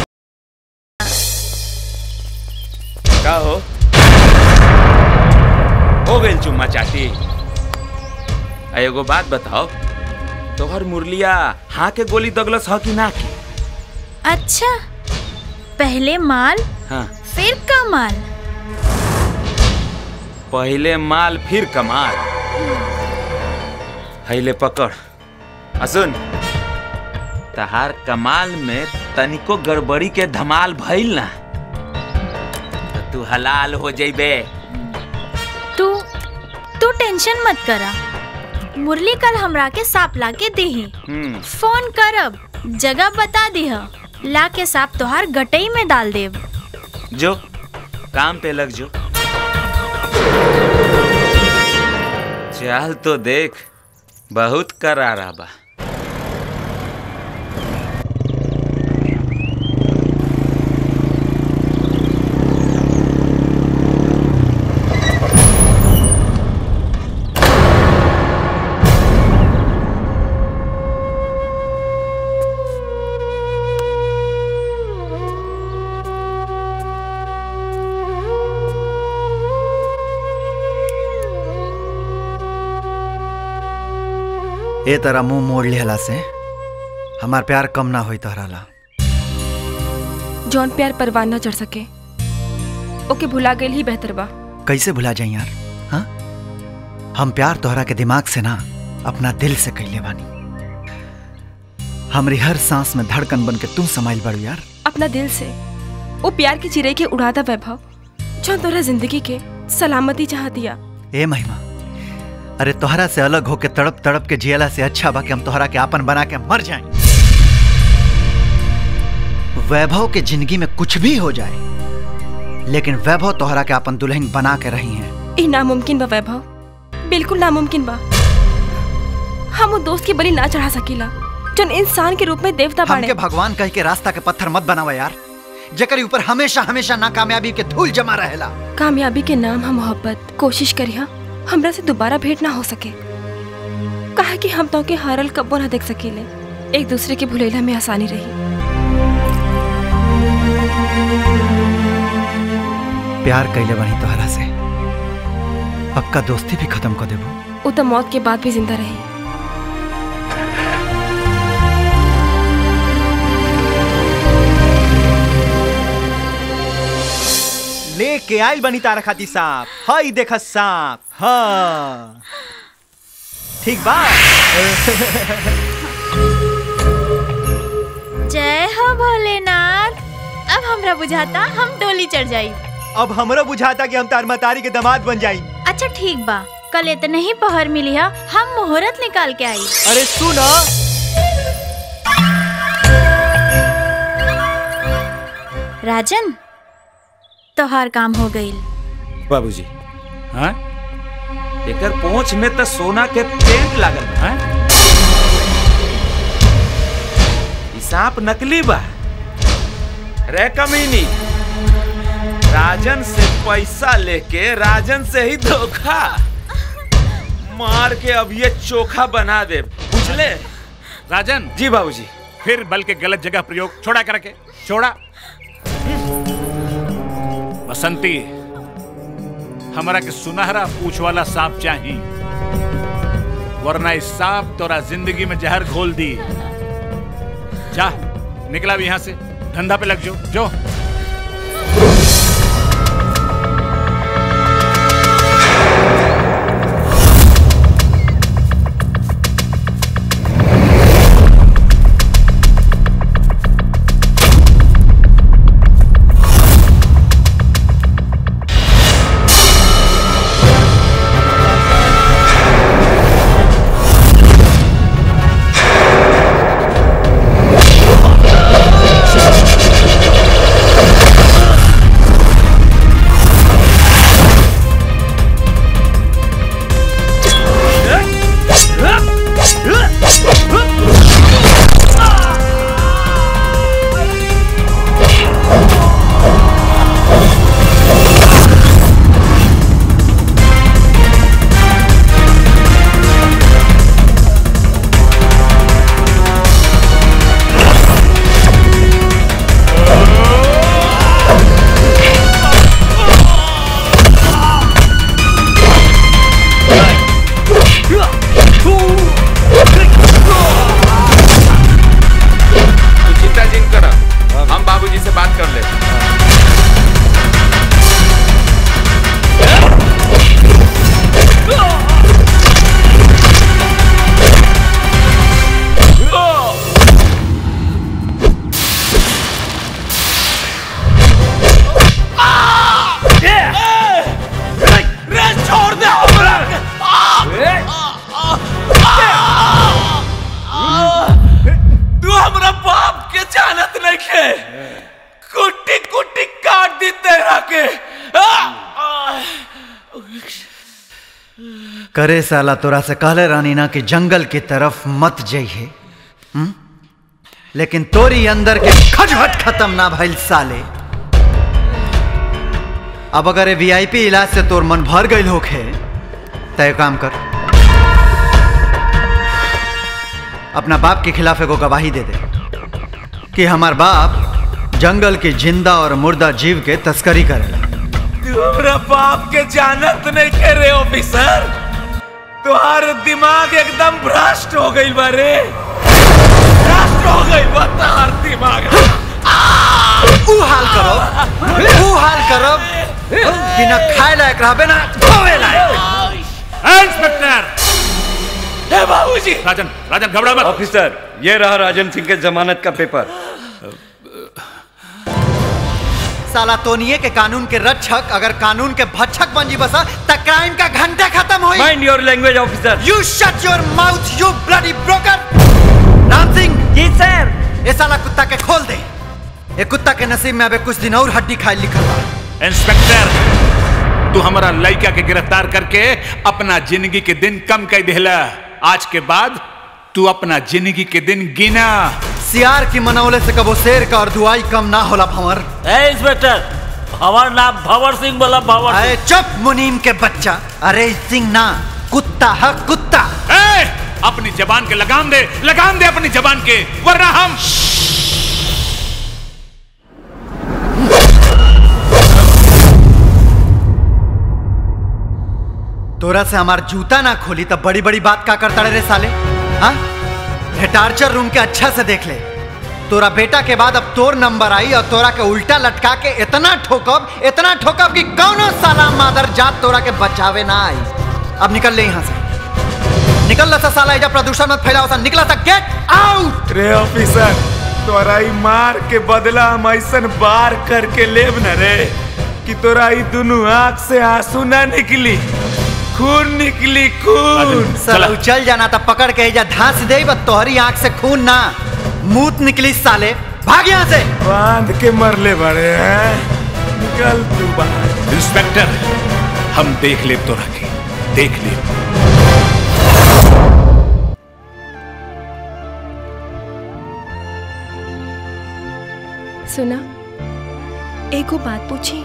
का हो हो गई चुम्मा चाटी आ एगो बात बताओ तोहर मुरलिया हाँ के गोली दगलस ह कि ना की अच्छा पहले माल हाँ फिर कमाल पहले माल फिर कमाल हैले पकड़ आ सुन तहार कमाल में तनिको गड़बड़ी के धमाल भइल ना त तू हलाल हो जइबे तू तू टेंशन मत करा मुरली कल हमरा के सांप ला के देही हम्म फोन करब जगह बता दिह ला के सांप तोहार गटई में डाल देब जो काम पे लग जो चल तो देख बहुत करारा बा ए तरह मुंह मोड़ लिहला से हमार प्यार कम ना होई तहराला जौन प्यार परवान न चढ़ सके ओके भुला गई ही बेहतर बा कैसे भुला जाई यार हाँ हम प्यार तोहरा के दिमाग से ना अपना दिल से कैले बानी हमरी हर सांस में धड़कन बन के तू समाइल बड़ू यार अपना दिल से वो प्यार की चिरे के उड़ादा वैभव जौन तोहरा जिंदगी के सलामती चाह दिया ए महिमा अरे तोहरा से अलग होके तड़प तड़प के जियला से अच्छा बा कि हम तोहरा के आपन बना के मर जाएं वैभव के जिंदगी में कुछ भी हो जाए लेकिन वैभव तोहरा के अपन दुल्हन बना के रही हैं ई नामुमकिन बा वैभव बिल्कुल नामुमकिन बा हम वो दोस्त की बलि ना चढ़ा सकीला जौन इंसान के रूप में देवता बाड़े हमके भगवान कह के रास्ता के पत्थर मत बनावा यार जेकर ऊपर हमेशा हमेशा नाकामयाबी के धूल जमा रहेला कामयाबी के नाम हम मोहब्बत कोशिश करिया हमरा से दोबारा भेंट ना हो सके कहा कि हम तो के हारल कब्बो ना देख सकीले एक दूसरे के भुलेला में आसानी रही प्यार कैले बनी तोहरा से पक्का दोस्ती भी खत्म कर देबो वो तो मौत के बाद भी जिंदा रही लेके आइल बनी तारा खाती सांप हई देख सांप हाँ ठीक बा जय हो भोलेनाथ अब हमरा बुझाता हम डोली चढ़ जाई अब हमरो बुझाता कि हम तार मतारी के दामाद बन जाई अच्छा ठीक बा कल इतने ही पहर मिली है हम मुहूर्त निकाल के आई अरे सुनो राजन तोहार काम हो गई बाबूजी हाँ एकर पहुंच में तो सोना के पेंट लागल बा हाँ? ई सांप नकली बा रे कमीनी राजन से पैसा लेके राजन से ही धोखा मार के अब ये चोखा बना दे बुझले राजन जी बाबूजी फिर बल के गलत जगह प्रयोग छोड़ा करके छोड़ा बसंती हमारा के सुनहरा पूछ वाला सांप चाहिए वरना इस सांप तोरा जिंदगी में जहर घोल दी जा निकला भी यहाँ से धंधा पे लग जो जो Thank you. करे साला तोरा से कहले रानी ना कि जंगल की तरफ मत जाइए हम्म? लेकिन तोरी अंदर के खटखट खत्म ना भइल साले अब अगर ये वीआईपी इलाज से तोर मन भर गई होखे तय काम कर अपना बाप के खिलाफ एगो गवाही दे दे कि हमार बाप जंगल के जिंदा और मुर्दा जीव के तस्करी करेला तुम्हारा बाप के जानत नहीं करे ऑफिसर तुम्हारा दिमाग एकदम भ्रष्ट हो गई बारे भ्रष्ट हो गई बा तुम्हार दिमाग ऊ हाल करो ऊ हाल करो कि ना खाए लायक रहबे ना धोवे लायक इंस्पेक्टर हे बाबूजी राजन राजन घबरा मत ऑफिसर ये रहा राजन सिंह के जमानत का पेपर साला तोनिए के कानून के रक्षक अगर कानून के भक्षक बन जी बसा त क्राइम का घंटा खत्म होई mind your language officer you shut your mouth you bloody broker Ram Singh ji sir ये साला कुत्ता के खोल दे ये कुत्ता के नसीब में अबे कुछ दिन और हड्डी खाए लिखल बा इंस्पेक्टर तू हमारा लड़का के गिरफ्तार करके अपना जिंदगी के दिन कम कर देला आज के बाद तू अपना जिंदगी के दिन गिना सियार की मनौले से कबो शेर का और दुआई कम ना होला भंवर ए इंस्पेक्टर हमार नाम भंवर सिंह बोला भंवर अरे चुप मुनीम के बच्चा अरे सिंह ना कुत्ता है कुत्ता ए, अपनी जबान के लगाम दे लगाम दे अपनी जबान के वरना हम तोरा से हमार जूता ना खोली तब बड़ी बड़ी बात का करता रे साले हाँ ये टार्चर रूम के अच्छा से देख ले तोरा बेटा के बाद अब तोर नंबर आई और तोरा के उल्टा लटका के इतना ठोकब इतना ठोकब कि कौनो साला मादर जात तोरा के बचावे ना आई अब निकल ले यहाँ से निकल ला सा साला एजा प्रदूषण मत फैलाओ सा निकला सा गेट आउट रे ऑफिसर तोरा ई मार के बदला हम ऐसन बार करके लेब न रे कि तोरा ई दुनू आंख से आंसू ना निकली खून निकली खून साला उचल जाना था पकड़ के एजा धांस दे बस तोहरी आंख से खून ना मूत निकली साले भाग यहाँ से बांध के मरले बड़े हैं निकल तू बाहर इंस्पेक्टर हम देख ले तो रखे देख ले सुना एगो बात पूछी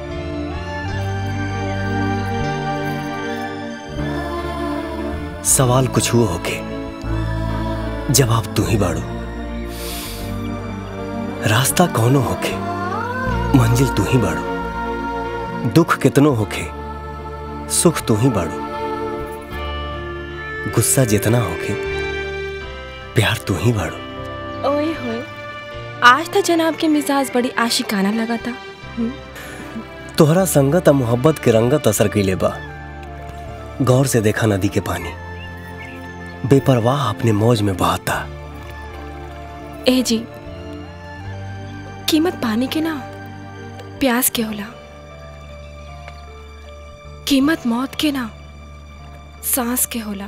सवाल कुछ हुआ होके जवाब तू ही बाड़ू रास्ता कौनो होके मंजिल तू ही बाड़ू दुख कितनो होके सुख तू ही बाड़ू गुस्सा जितना होके प्यार तू ही बाड़ू ओए होए आज तो जनाब के मिजाज बड़ी आशिकाना लगा था हम्म, तोहरा संगत आ मोहब्बत के रंगत असर कैले बा गौर से देखा नदी के पानी बेपरवाह अपने मौज में बहाता ए जी कीमत पानी के ना प्यास के होला कीमत मौत के ना सांस के होला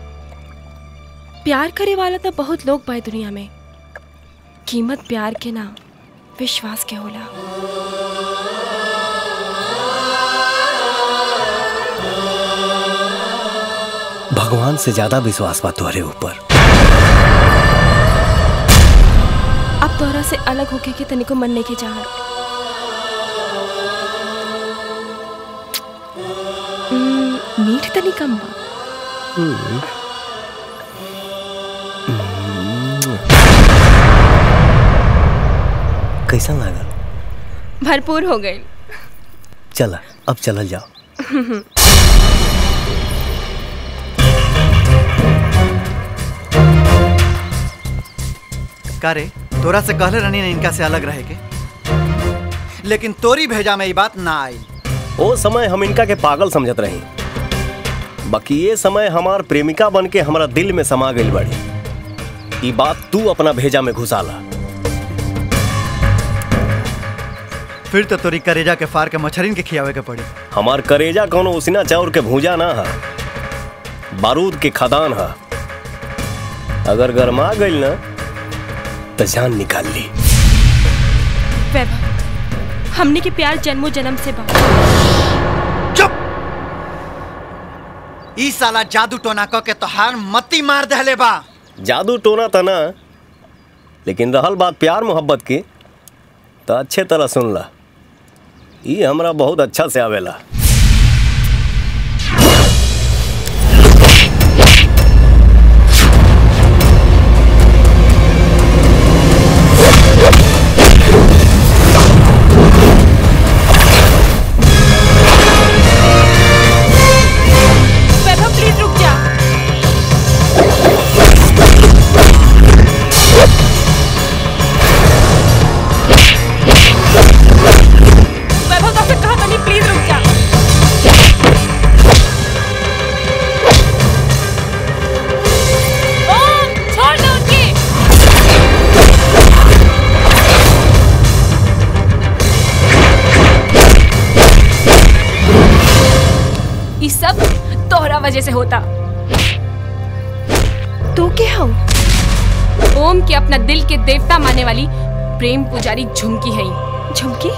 प्यार करे वाला तो बहुत लोग बा दुनिया में कीमत प्यार के ना विश्वास के होला भगवान से ज्यादा विश्वास बा तोहरे ऊपर अब तोहरा से अलग होके के तनिको मन नहीं के चाहत हम्म, मीठ तनी कम बा कैसा लागल भरपूर हो गई चला अब चलल जाओ का रे तोरा से कहले रहनी ने इनका से अलग रहे के लेकिन तोरी भेजा में ये बात ना आई ओ समय हम इनका के पागल समझत रही बाकी ये समय हमार प्रेमिका बन के हमारा दिल में समा गई बड़ी ई बात तू अपना भेजा में घुसाला फिर तो तोरी करेजा के फार के मछरिन के खियावे के पड़ी हमार करेजा कोनो उसिना चाउर के भूजा ना हा बारूद के खदान हा अगर गरमा गई ना तो जान निकाल ली वैभव हमने के प्यार जन्मों जन्म से बा ई साला जादू टोना क के तोहार मती मार दहले बा जादू टोना था ना लेकिन रहल बात प्यार मोहब्बत की तो अच्छे तरह सुन ला ई हमरा बहुत अच्छा से आवेला वैभव प्लीज रुक जा वैभव तो कहा था नहीं प्लीज रुक जा ओम छोड़ दो उनकी ये सब तोहरा वजह से होता तू क्या हो ओम के अपना दिल के देवता मानने वाली प्रेम पुजारी झुमकी है झुमकी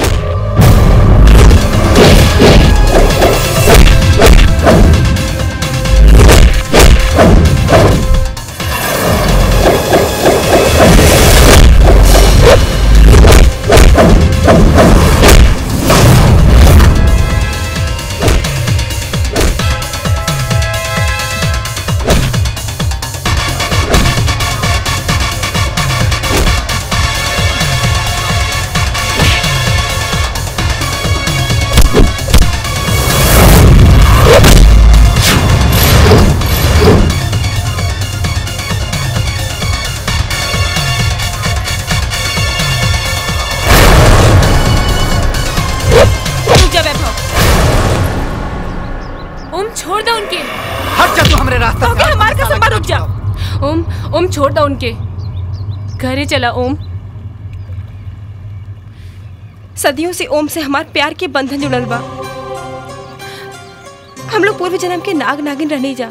रुक जा वैभव ओम छोड़ दो उनके हट जा तू हमरे रास्ता से हमारे कसम पर रुक जा ओम ओम छोड़ दो उनके घरे चला ओम सदियों से ओम से हमार प्यार के बंधन जुड़ल बा हम लोग पूर्व जन्म के नाग नागिन रहने जा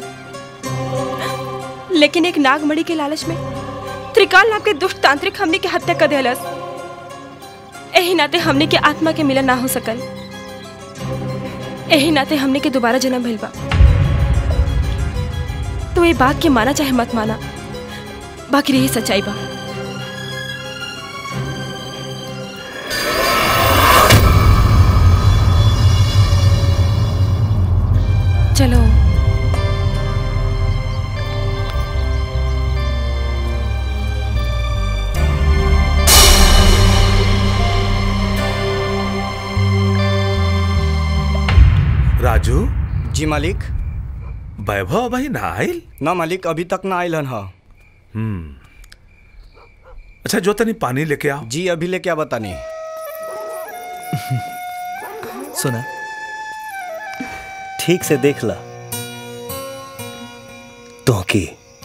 लेकिन एक नागमणि के लालच में त्रिकाल नाम के दुष्ट तांत्रिक हमने के हत्या कर दिलस एही नाते हमने के आत्मा के मिलन ना हो सकल एही नाते हमने के दोबारा जन्म भइल बा तो ये बात के माना चाहे मत माना बाकी रही सच्चाई बा चलो राजू जी मालिक वैभव भाई ना आयल ना मालिक अभी तक ना आयल हन हा हम्म अच्छा जो तनी पानी लेके आओ जी अभी लेके आ बतानी सुना ठीक से देख ला तो की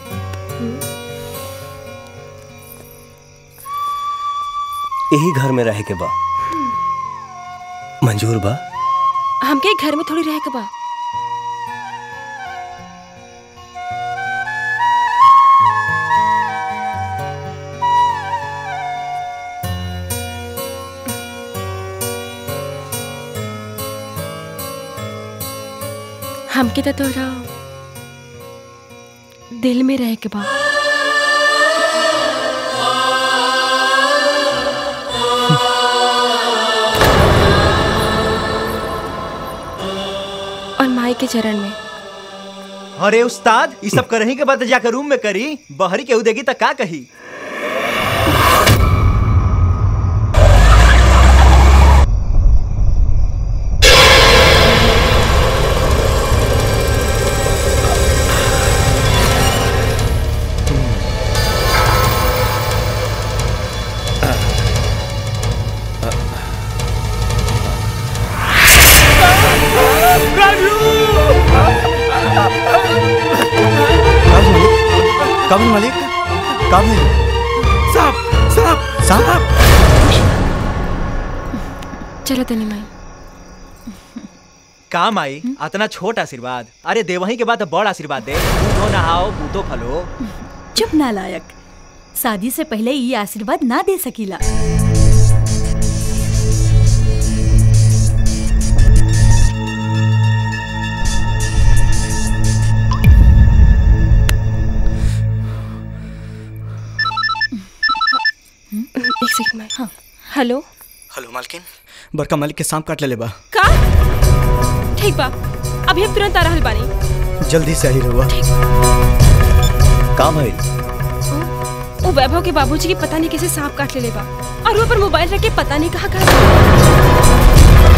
यही घर में रहे के बा मंजूर बा हमके घर में थोड़ी रह के बा हमके तो थोड़ा दिल में रह के बा और माई के चरण में अरे उस्ताद ये सब करही के बाद जाकर रूम में करी बहरी केहू देगी तो का कही कभी मालिक कभी साहब साहब साहब चलो तनी माई काम आई अतना छोट आशीर्वाद अरे देवही के बाद बड़ आशीर्वाद दे बूढ़ो नहाओ बूतो फलो चुप नालायक शादी से पहले ये आशीर्वाद ना दे सकीला हेलो हेलो मालकिन बड़का मालिक के सांप काट ले बा का ठीक बा अभी हम तुरंत आ रहल बानी जल्दी से आई रहुआ का भइल वो वैभव के बाबूजी की पता नहीं कैसे सांप काट ले बा और वो पर मोबाइल रख के पता नहीं कहाँ कहाँ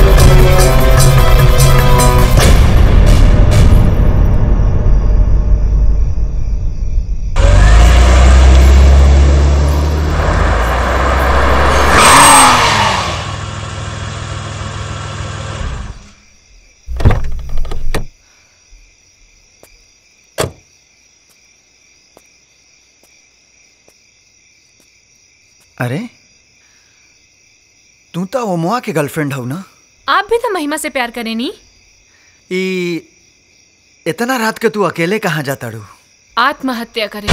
अरे तू तो ओमवा के गर्लफ्रेंड हो ना आप भी तो महिमा से प्यार करें नी ई इतना रात के तू अकेले कहाँ जाता रू आत्महत्या करें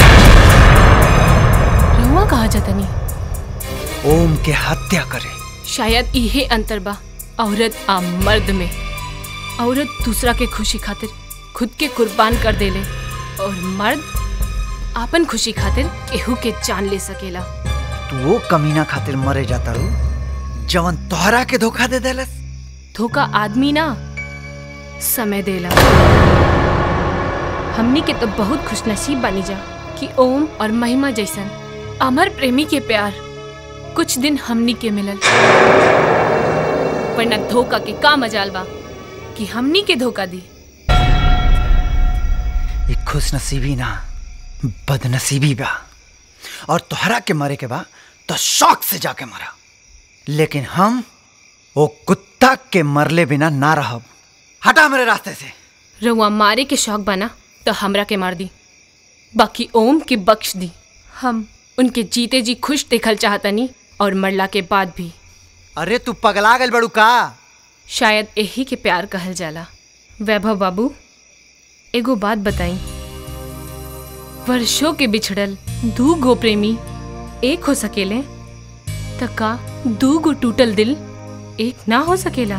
रहुआ कहा जाता नी ओम के हत्या करे शायद इहे अंतर बा औरत आ मर्द में औरत दूसरा के खुशी खातिर खुद के कुर्बान कर देले और मर्द आपन खुशी खातिर केहू के जान ले सकेला तू वो कमीना खातिर मरे जाता रू जवन तोहरा के धोखा दे देलस धोखा आदमी ना समय देला हमनी के तो बहुत खुशनसीब बनी जा कि ओम और महिमा जैसन अमर प्रेमी के प्यार कुछ दिन हमनी के मिलल वरना धोखा के का मजाल बा कि हमनी के धोखा दी ये खुश नसीबी ना बदनसीबी बा और तोहरा के मरे के बा तो शौक से जाके मरा लेकिन हम वो कुत्ता के मरले बिना ना रहब हटा मेरे रास्ते से रउआ मारे के शौक बना तो हमरा के मार दी बाकी ओम के बख्श दी हम उनके जीते जी खुश देखल चाहतनी और मरला के बाद भी अरे तू पगला गल बड़ू का शायद यही के प्यार कहल जाला वैभव बाबू एगो बात बताई वर्षों के बिछड़ल दू गो प्रेमी एक हो सकेले त का दू गो टूटल दिल एक ना हो सकेला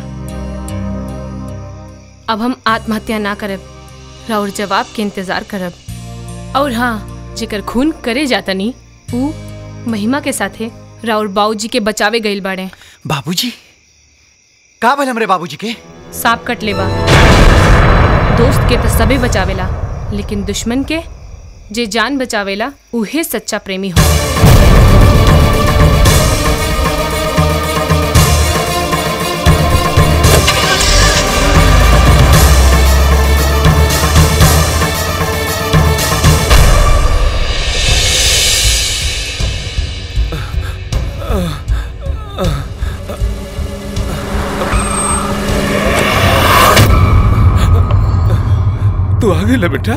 अब हम आत्महत्या ना करब और जवाब के इंतजार करब और हाँ जेकर खून करे जातनी ऊ महिमा के साथे राउर बाबूजी के बचावे गइल बाड़े बाबूजी का भल हमरे बाबूजी के सांप कट लेबा दोस्त के तो सबे बचावेला लेकिन दुश्मन के जे जान बचावेला उहे सच्चा प्रेमी हो तू आ गई बेटा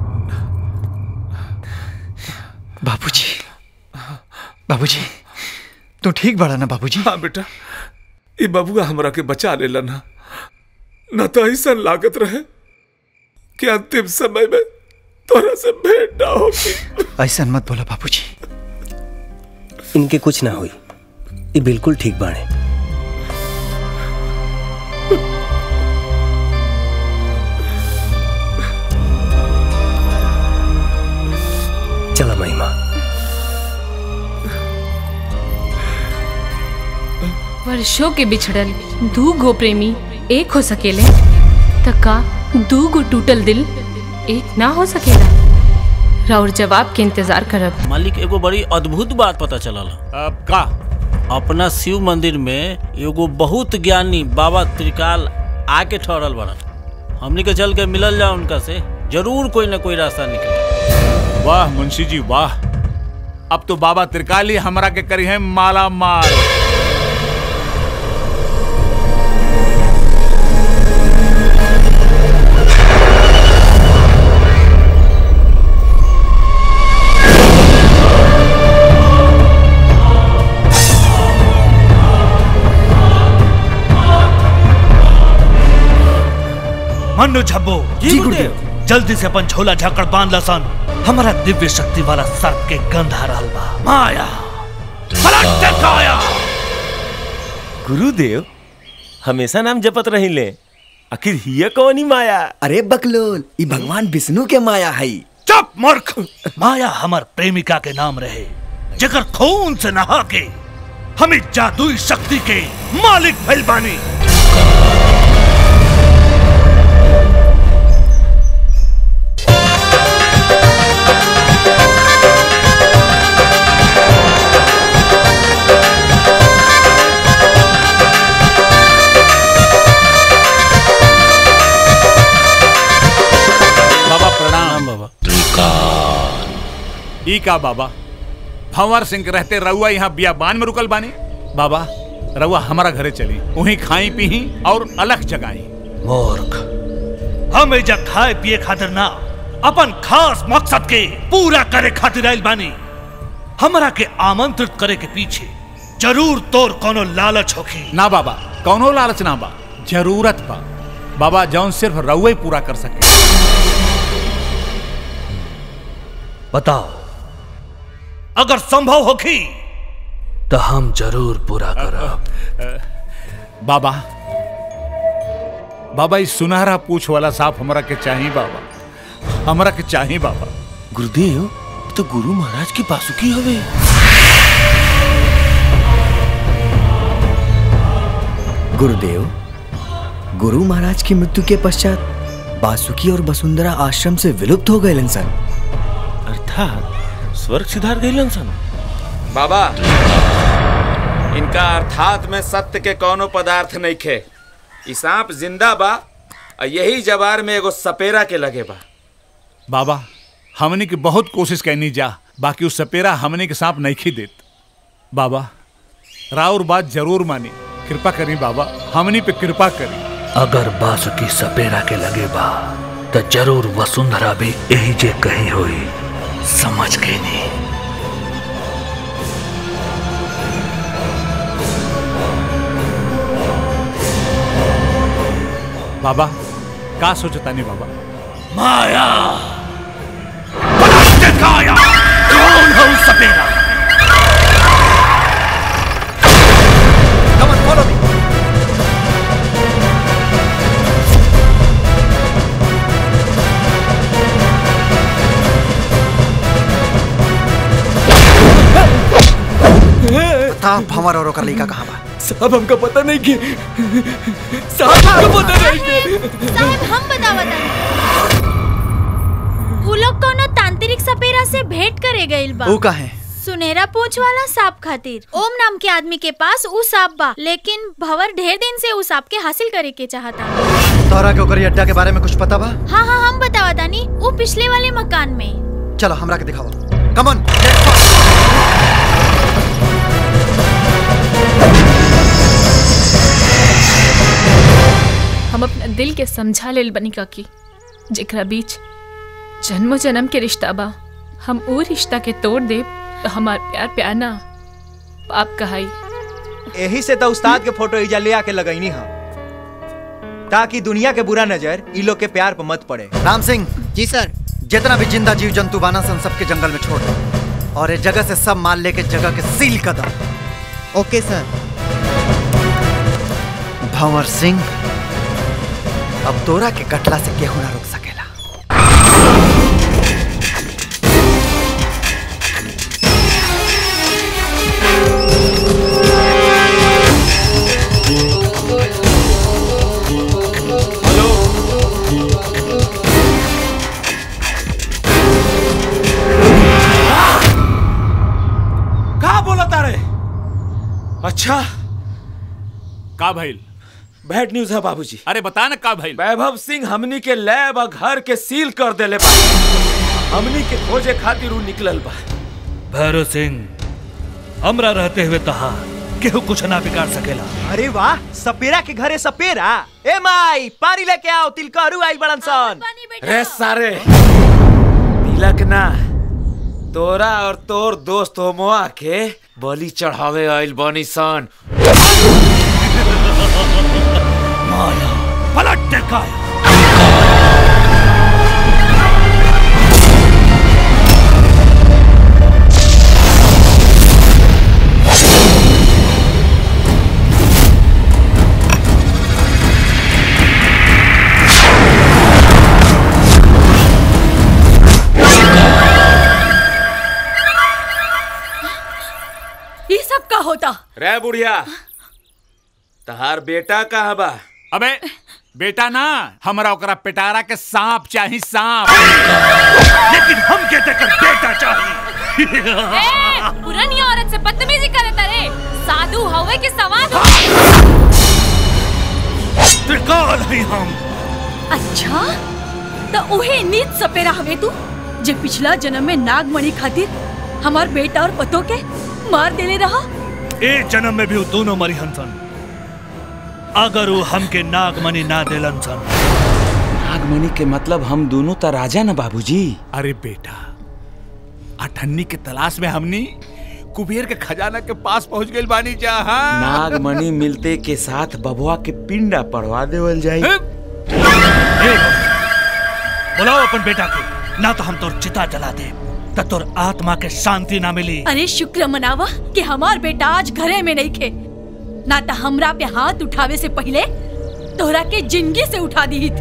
बाबूजी बाबूजी तू ठीक बड़ा ना बाबूजी हाँ बेटा ये बबुआ हमरा के बचा लेला ना न तो ऐसा लागत रहे कि अंतिम समय में तोरा से भेंट ना होगी ऐसा मत बोला बाबूजी इनके कुछ ना हुई ये बिल्कुल ठीक बाड़े चला महिमा वर्षों के बिछड़ल दू गो प्रेमी एक हो सकेले त का दू गो टूटल दिल एक ना हो सकेला राउर जवाब के इंतजार करब मालिक एगो बड़ी अद्भुत बात पता चलल अब का अपना शिव मंदिर में एगो बहुत ज्ञानी बाबा त्रिकाल आके ठहरल बड़न हमनी के चल के मिलल जा उनका से जरूर कोई ना कोई रास्ता निकले वाह मुंशी जी वाह अब तो बाबा त्रिकाली हमरा के करी है माला माल मन्नू झब्बो जी गुरुदेव जल्दी से अपन झोला झाकड़ बांध लसन हमारा दिव्य शक्ति वाला सर्प के गंध आ रहल बा माया पलट काया गुरुदेव हमेशा नाम जपत रहिले आखिर हिय कौनी माया अरे बकलोल ई भगवान विष्णु के माया है चुप मूर्ख माया हमार प्रेमिका के नाम रहे जेकर खून से नहा के हम इस जादुई शक्ति के मालिक भइल बानी बाबा प्रणाम बाबा ई का बाबा भंवर सिंह के रहते रउआ यहाँ बियाबान में रुकल बानी बाबा रउआ हमारा घरे चली वहीं खाई पी और अलग जगाई मूर्ख हम एजा खाए पिए खातिर ना अपन खास मकसद के पूरा करे खातिर आइल बानी हमरा के आमंत्रित करे के पीछे जरूर तोर कोनो लालच होखी ना बाबा कौनो लालच ना बा जरूरत बा बाबा जौन सिर्फ रउआ ही पूरा कर सके बताओ अगर संभव होखी तो हम जरूर पूरा करब बाबा बाबा इस सुनहरा पूछ वाला सांप हमरा के चाहिए बाबा हमरा के चाहिए बाबा गुरुदेव तो गुरु महाराज की बासुकी हवे गुरुदेव गुरु महाराज की मृत्यु के पश्चात बासुकी और वसुंधरा आश्रम से विलुप्त हो गए इंसान अर्थात स्वर्ग सिधार गए सन बाबा इनका अर्थात में सत्य के कोनो पदार्थ नहीं खे ई सांप जिंदा बा और यही जवार में एगो सपेरा के लगे बा बाबा हमने की बहुत कोशिश करनी जा बाकी उस सपेरा हमने के सांप नहीं खी देत बाबा राउर बात जरूर मानी कृपा करी बाबा हमनी पे कृपा करी अगर बासुकी सपेरा के लगे बा तो जरूर वसुंधरा भी यही जे कही होई समझ गई नहीं बाबा का सोचता नहीं बाबा माया काया कौन है उस सपेरा Come on, follow me. Pratap भंवर और ओकर लड़का कहाँ बा साहब हमका पता नहीं कि साहब हमका पता नहीं कि साहब हम बतावत उ लोग कोनो तांत्रिक सपेरा से भेंट करे गइल बा ऊ काहे सुनहरा पूछ वाला सांप खातिर ओम नाम के आदमी के पास ऊ सांप बा लेकिन भंवर ढेर दिन से ऊ सांप के हासिल करे के चाहता तोहरा के ओकर अड्डा के बारे में कुछ पता बा हाँ हाँ हम बतावतानी ऊ पिछले वाले मकान में चलो हमरा के दिखाओ कम ऑन हम अपना दिल के समझा लेल बनी काकी जेकरा बीच जन्मो जन्म के रिश्ता बा हम वो रिश्ता के तोड़ दे तो हमार प्यार प्यार ना पाप कहाई यही से तो उस्ताद के फोटो इजा ले आके लगैनी हम ताकि दुनिया के बुरा नजर ई लोग के प्यार पर मत पड़े राम सिंह जी सर जितना भी जिंदा जीव जंतु बाना सन सबके जंगल में छोड़ दो और इस जगह से सब माल लेके जगह के सील कर दो ओके सर भंवर सिंह अब तोरा के कटला से केहू ना रोक सकेला का बोला तारे अच्छा का भइल बैड न्यूज है बाबूजी अरे बता ना का भइल वैभव सिंह हमनी के लैब और घर के सील कर देले बा हमनी के खोजे खातिर उ निकलल बा भैरव सिंह हमरा रहते हुए कहा केहू कुछ ना बिगाड़ सकेला अरे वाह सपेरा के घरे सपेरा ए माई पानी लेके आओ तिलकहरू आई बड़न सन रे सारे तिलक ना तोरा और तोर दोस्त होमोआ के बलि चढ़ावे आइल बनी सन माया पलट काया ये सब का होता बेटा रे बुढ़िया तहार बेटा कहाँ बा अबे बेटा ना हमरा ओकरा पिटारा के सांप चाही सांप लेकिन हम कहते कर बेटा चाहिए ए, पुरानी औरत से बदतमीजी करे तरे साधु हवे के सवाद त्रिकाल ही हम अच्छा तो उहे नीच सपेरा हवे तू जे पिछला जन्म में नागमणि खातिर हमार बेटा और पतो के मार देले रहा ए जन्म में भी वो दोनों मरी हंसन अगर वो हमके नागमणि ना देलन सन नागमणि के मतलब हम दोनों तो राजा ना बाबूजी अरे बेटा अठन्नी के तलाश में हमनी कुबेर के खजाना के पास पहुंच गइल बानी जहां नागमणि मिलते के साथ बबुआ के पिंडा पड़वा देवल जाई बुलाओ अपन बेटा के ना तो हम तोर चिता जला दे तब तोर आत्मा के शांति ना मिली अरे शुक्र मनावा कि हमार बेटा आज घरे में नहीं खे ना तो हमरा पे हाथ उठावे से पहले तोहरा के जिंदगी से उठा दी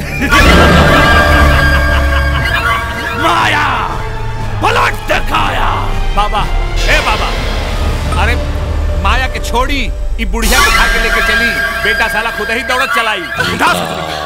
माया पलट दिखाया बाबा ए बाबा अरे माया के छोड़ी ई बुढ़िया को उठा के लेके चली बेटा साला खुद ही दौड़त चलाई उठा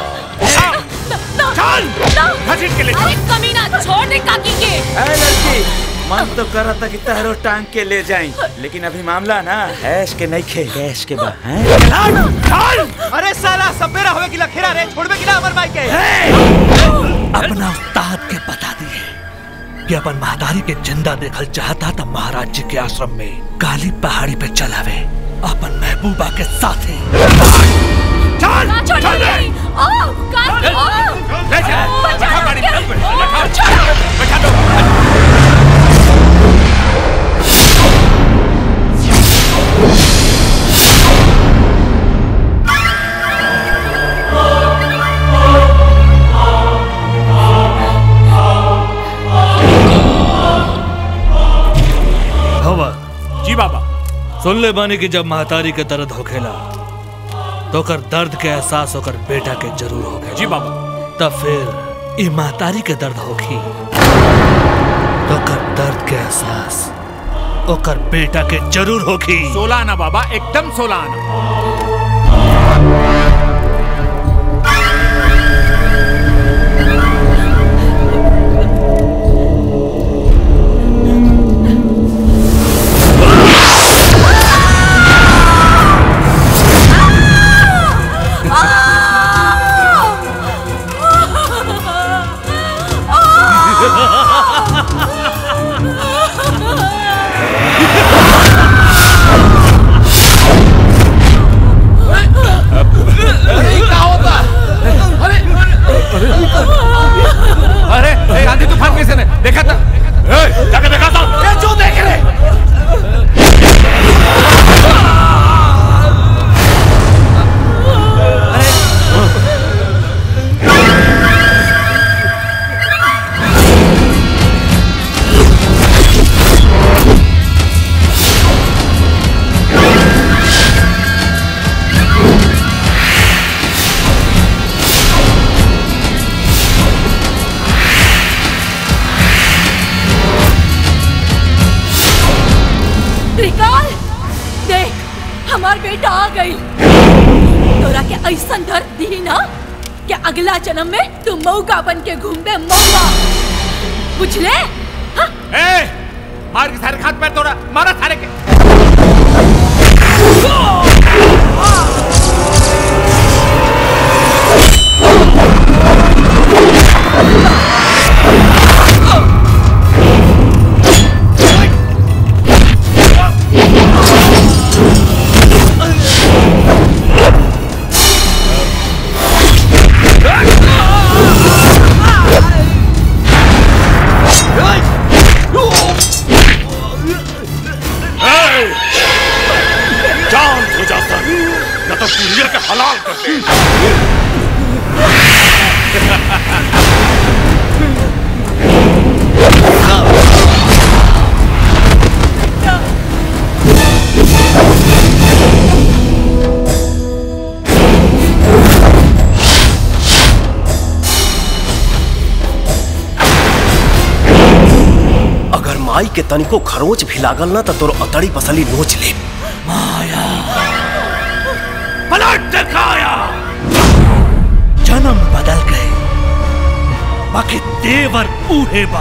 चल घसीट के ले अरे कमीना छोड़ दे काकी के ए लड़की मन तो कर था कि तहरो टांग के ले जाई लेकिन अभी मामला ना ऐश के नहीं खे गैस के बा हैं अरे साला सपेरा होवे कि लखेरा रे छोड़बे कि ना अमर भाई के अपना उस्ताद के बता दिए कि अपन महादारी के जिंदा देखल चाहता था महाराज जी के आश्रम में काली पहाड़ी पे चलावे अपन महबूबा के साथे चल ना छोड़ चल दे ओ काकी ओ ले जा बचा बैठा गाड़ी के- में ओ, बैठा छोड़ो। बैठा दो हवा जी बाबा सुन ले बानी कि जब महतारी के दर्द होखेला तो कर दर्द के एहसास होकर बेटा के जरूर होखेला जी बाबा तब फिर ई महतारी के दर्द होखी तो कर दर्द के एहसास ओकर बेटा के जरूर होखी सोलह आना बाबा एकदम सोलह आना अरे ए, आंधी तूफान कैसे ने देखा था ए, जाके देखा था ये जो देख रहे त्रिकाल देख हमार बेटा आ गई तोरा के ऐसा दर्द दी ना कि अगला जन्म में तू मौका बन के घूमबे मौका बुझले ए मार के सारे खात पैर तोड़ा मारा सारे के जान हो जाता न तो पुड़िया के हलाल कर दे अगर माई के तनिको खरोच भी लागल ना तो तोर अतड़ी पसली नोच ले पलट दिखाया जन्म बदल गए बाकी देवर उहे बा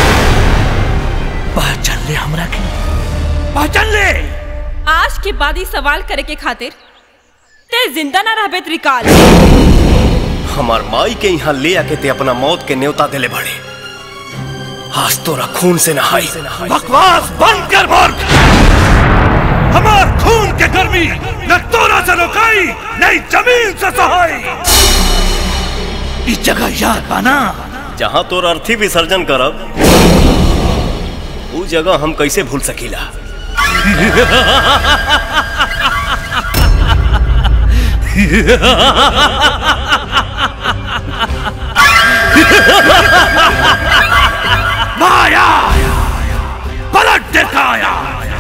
पहचान ले हमरा के पहचान ले आज के बाद ही सवाल करे के खातिर ते जिंदा ना रहबे त्रिकाल हमार माई के यहाँ ले आके ते अपना मौत के न्योता दिले बड़े आज तोरा खून से नहाई बकवास बंद कर मूर्ख हमार खून के गर्मी न तोरा से रोकाई नहीं जमीन से सहाई इस जगह याद बना जहाँ तोर अर्थी विसर्जन करब ऊ जगह हम कैसे भूल सकीला माया पलट दिखाया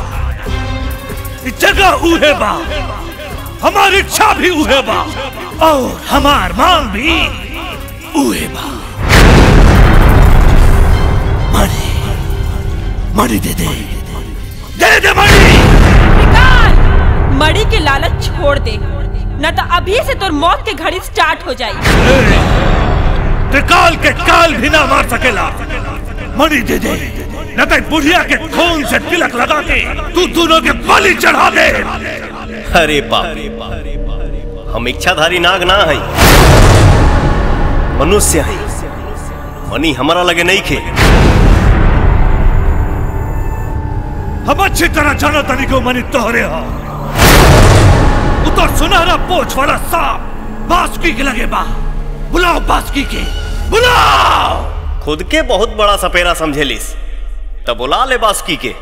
इस जगह उहे बा हमारी इच्छा भी उहे बा और हमार मांग भी उहे बा मणि मणि दे दे दे दे मणि त्रिकाल मड़ी के लालच छोड़ दे न तो अभी से तोर मौत के घड़ी स्टार्ट हो जाई त्रिकाल के काल भी ना मार सकेला मणि दे दे न तो बुढ़िया के खून से तिलक लगा के तू दोनों के बलि चढ़ा दे अरे बाप हम इच्छाधारी नाग ना है मनुष्य है मनी हमारा लगे नहीं खे हम अच्छी तरह जानो तनी को मनी तोहरे हो उतर सुनहरा पोछ वाला सांप बासुकी के लगे बा बुलाओ बासुकी के बुलाओ खुद के बहुत बड़ा सपेरा समझेलिस तब बुला ले बासुकी के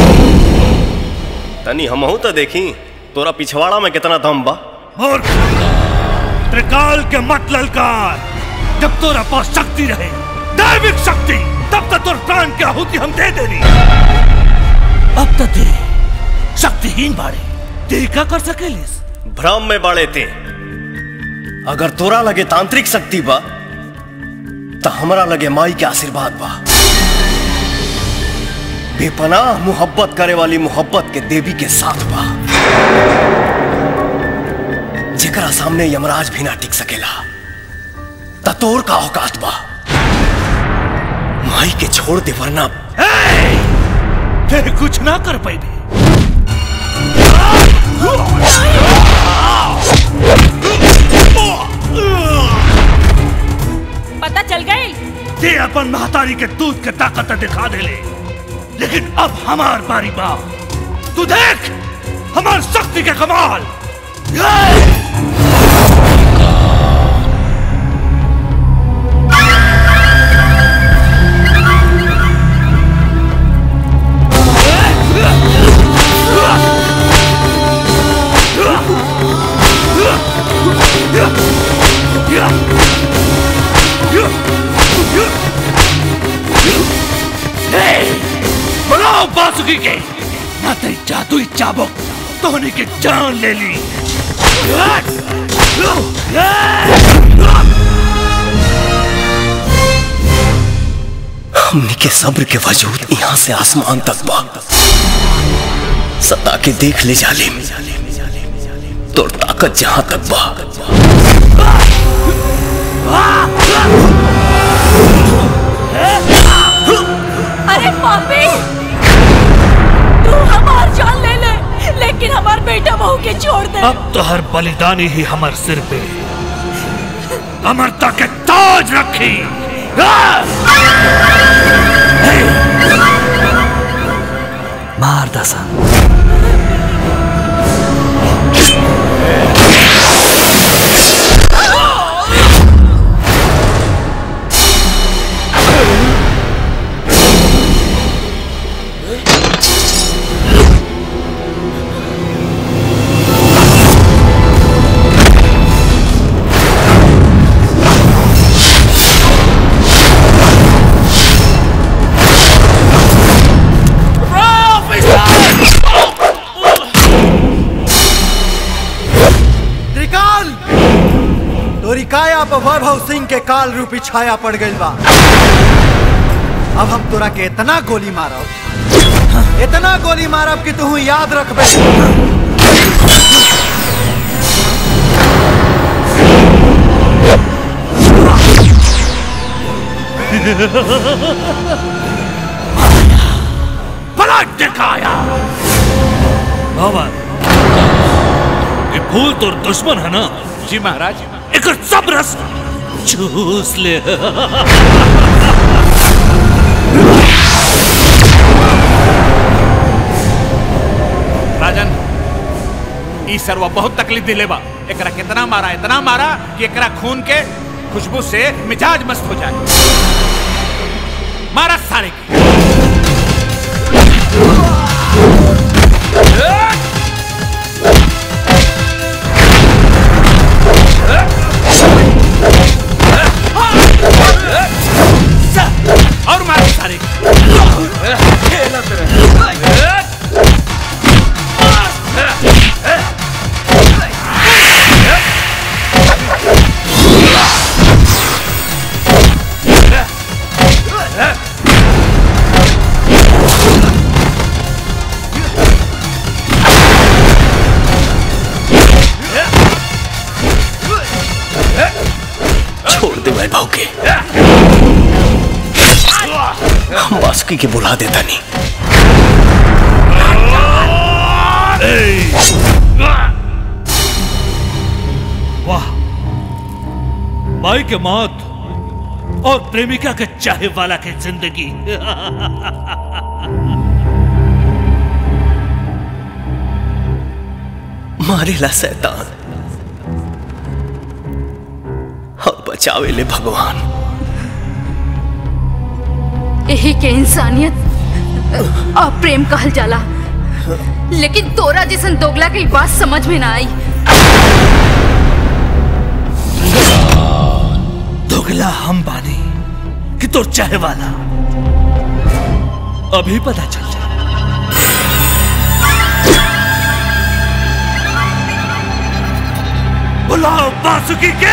तनी हमहू तो देखी तोरा पिछवाड़ा में कितना दम बा मूर्ख त्रिकाल के मत ललकार जब तोरा पास शक्ति रहे दैविक शक्ति तब तक तोर प्राण की आहुति हम दे देनी अब तक ते शक्तिहीन बाड़े ते का कर सकेलिस भ्रम में बड़े थे अगर तोरा लगे तांत्रिक शक्ति बा तो हमरा लगे माई के आशीर्वाद बा बेपनाह मोहब्बत करे वाली मोहब्बत के देवी के साथ बा जेकरा सामने यमराज भी ना टिक सकेला ततोर का औकात बा माई के छोड़ दे वरना ते कुछ ना कर पाई पता चल गई ते अपन महतारी के दूध के ताकत दिखा दे ले लेकिन अब हमार बारी बा तू देख हमार शक्ति के कमाल बुलाओ बासुकी के ना तेरी जादुई चाबुक तोहनी की जान ले ली हमने के सब्र के वजूद यहाँ से आसमान तक बा सता के देख ले जालिम तोर ताकत जहां तक बा अरे पापी तू हमार जान ले ले लेकिन हमार बेटा बहू के छोड़ दे अब तो हर बलिदानी ही हमार सिर पे अमरता के ताज रखी मार दसा त्रिकाल तोरी काया पर वैभव सिंह के काल रूपी छाया पड़ गई बा अब हम तोरा के इतना गोली मारब इतना गोली मारब कि तू याद रखबे पलट दिखाया बाबा ये फूल तो दुश्मन है ना जी महाराज एक सब रस चूस ले राजन ई सरवा बहुत तकलीफ दिले बा एकरा कितना मारा इतना मारा कि एकरा खून के खुशबू से मिजाज मस्त हो जाए मारा सारे के और मारा सारे छोड़ दे वैभव के हम बासुकी के बुला देता नहीं वाह माई के मौत और प्रेमिका के चाहे वाला की जिंदगी मारेला शैतान और बचावे ले भगवान यही के इंसानियत और प्रेम कहल जाला लेकिन तोरा जैसन दोगला के ई बात समझ में ना आई दोगला हम बानी कि तो चाहे वाला अभी पता चल जाए बुलाओ बासुकी के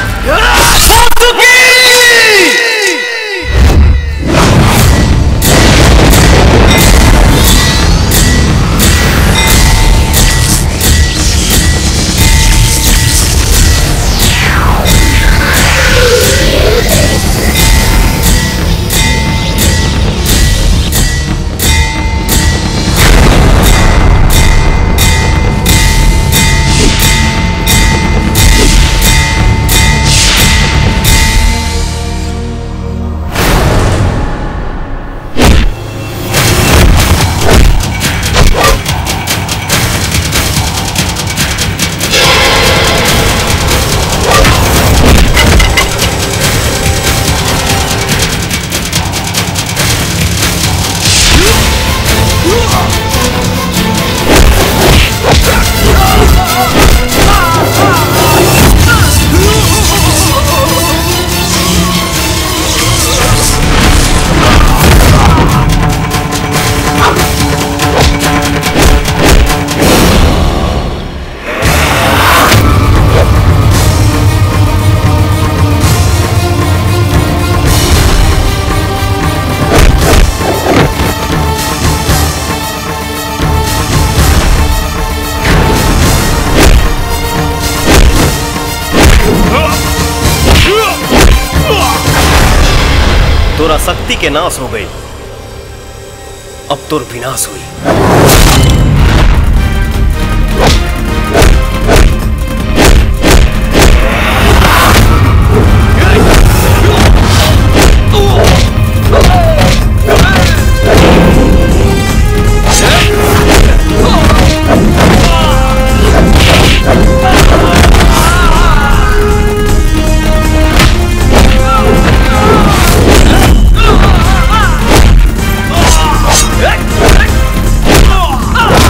तोरा शक्ति के नाश हो गई अब तोर विनाश हुई Ah!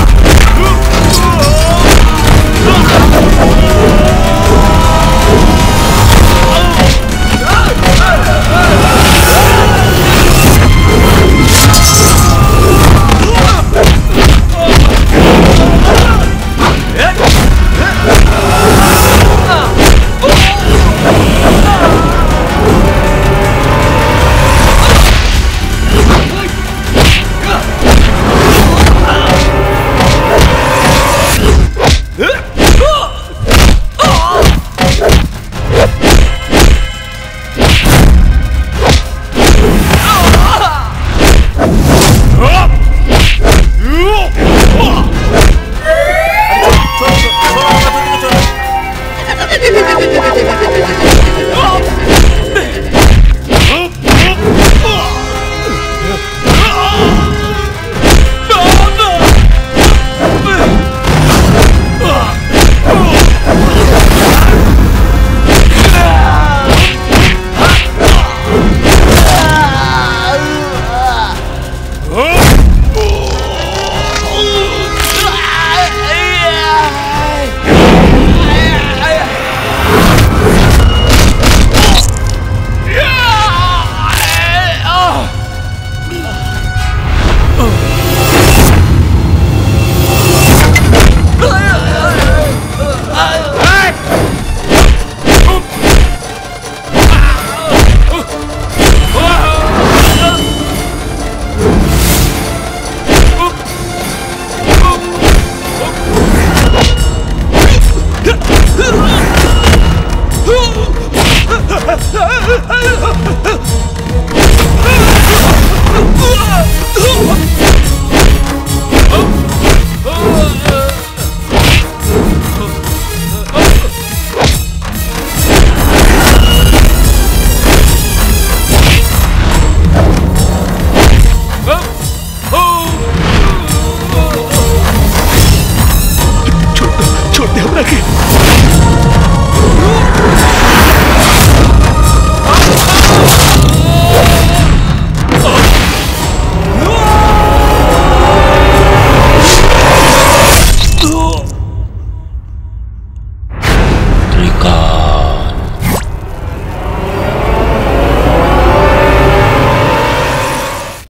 छोड़ दे हमरा के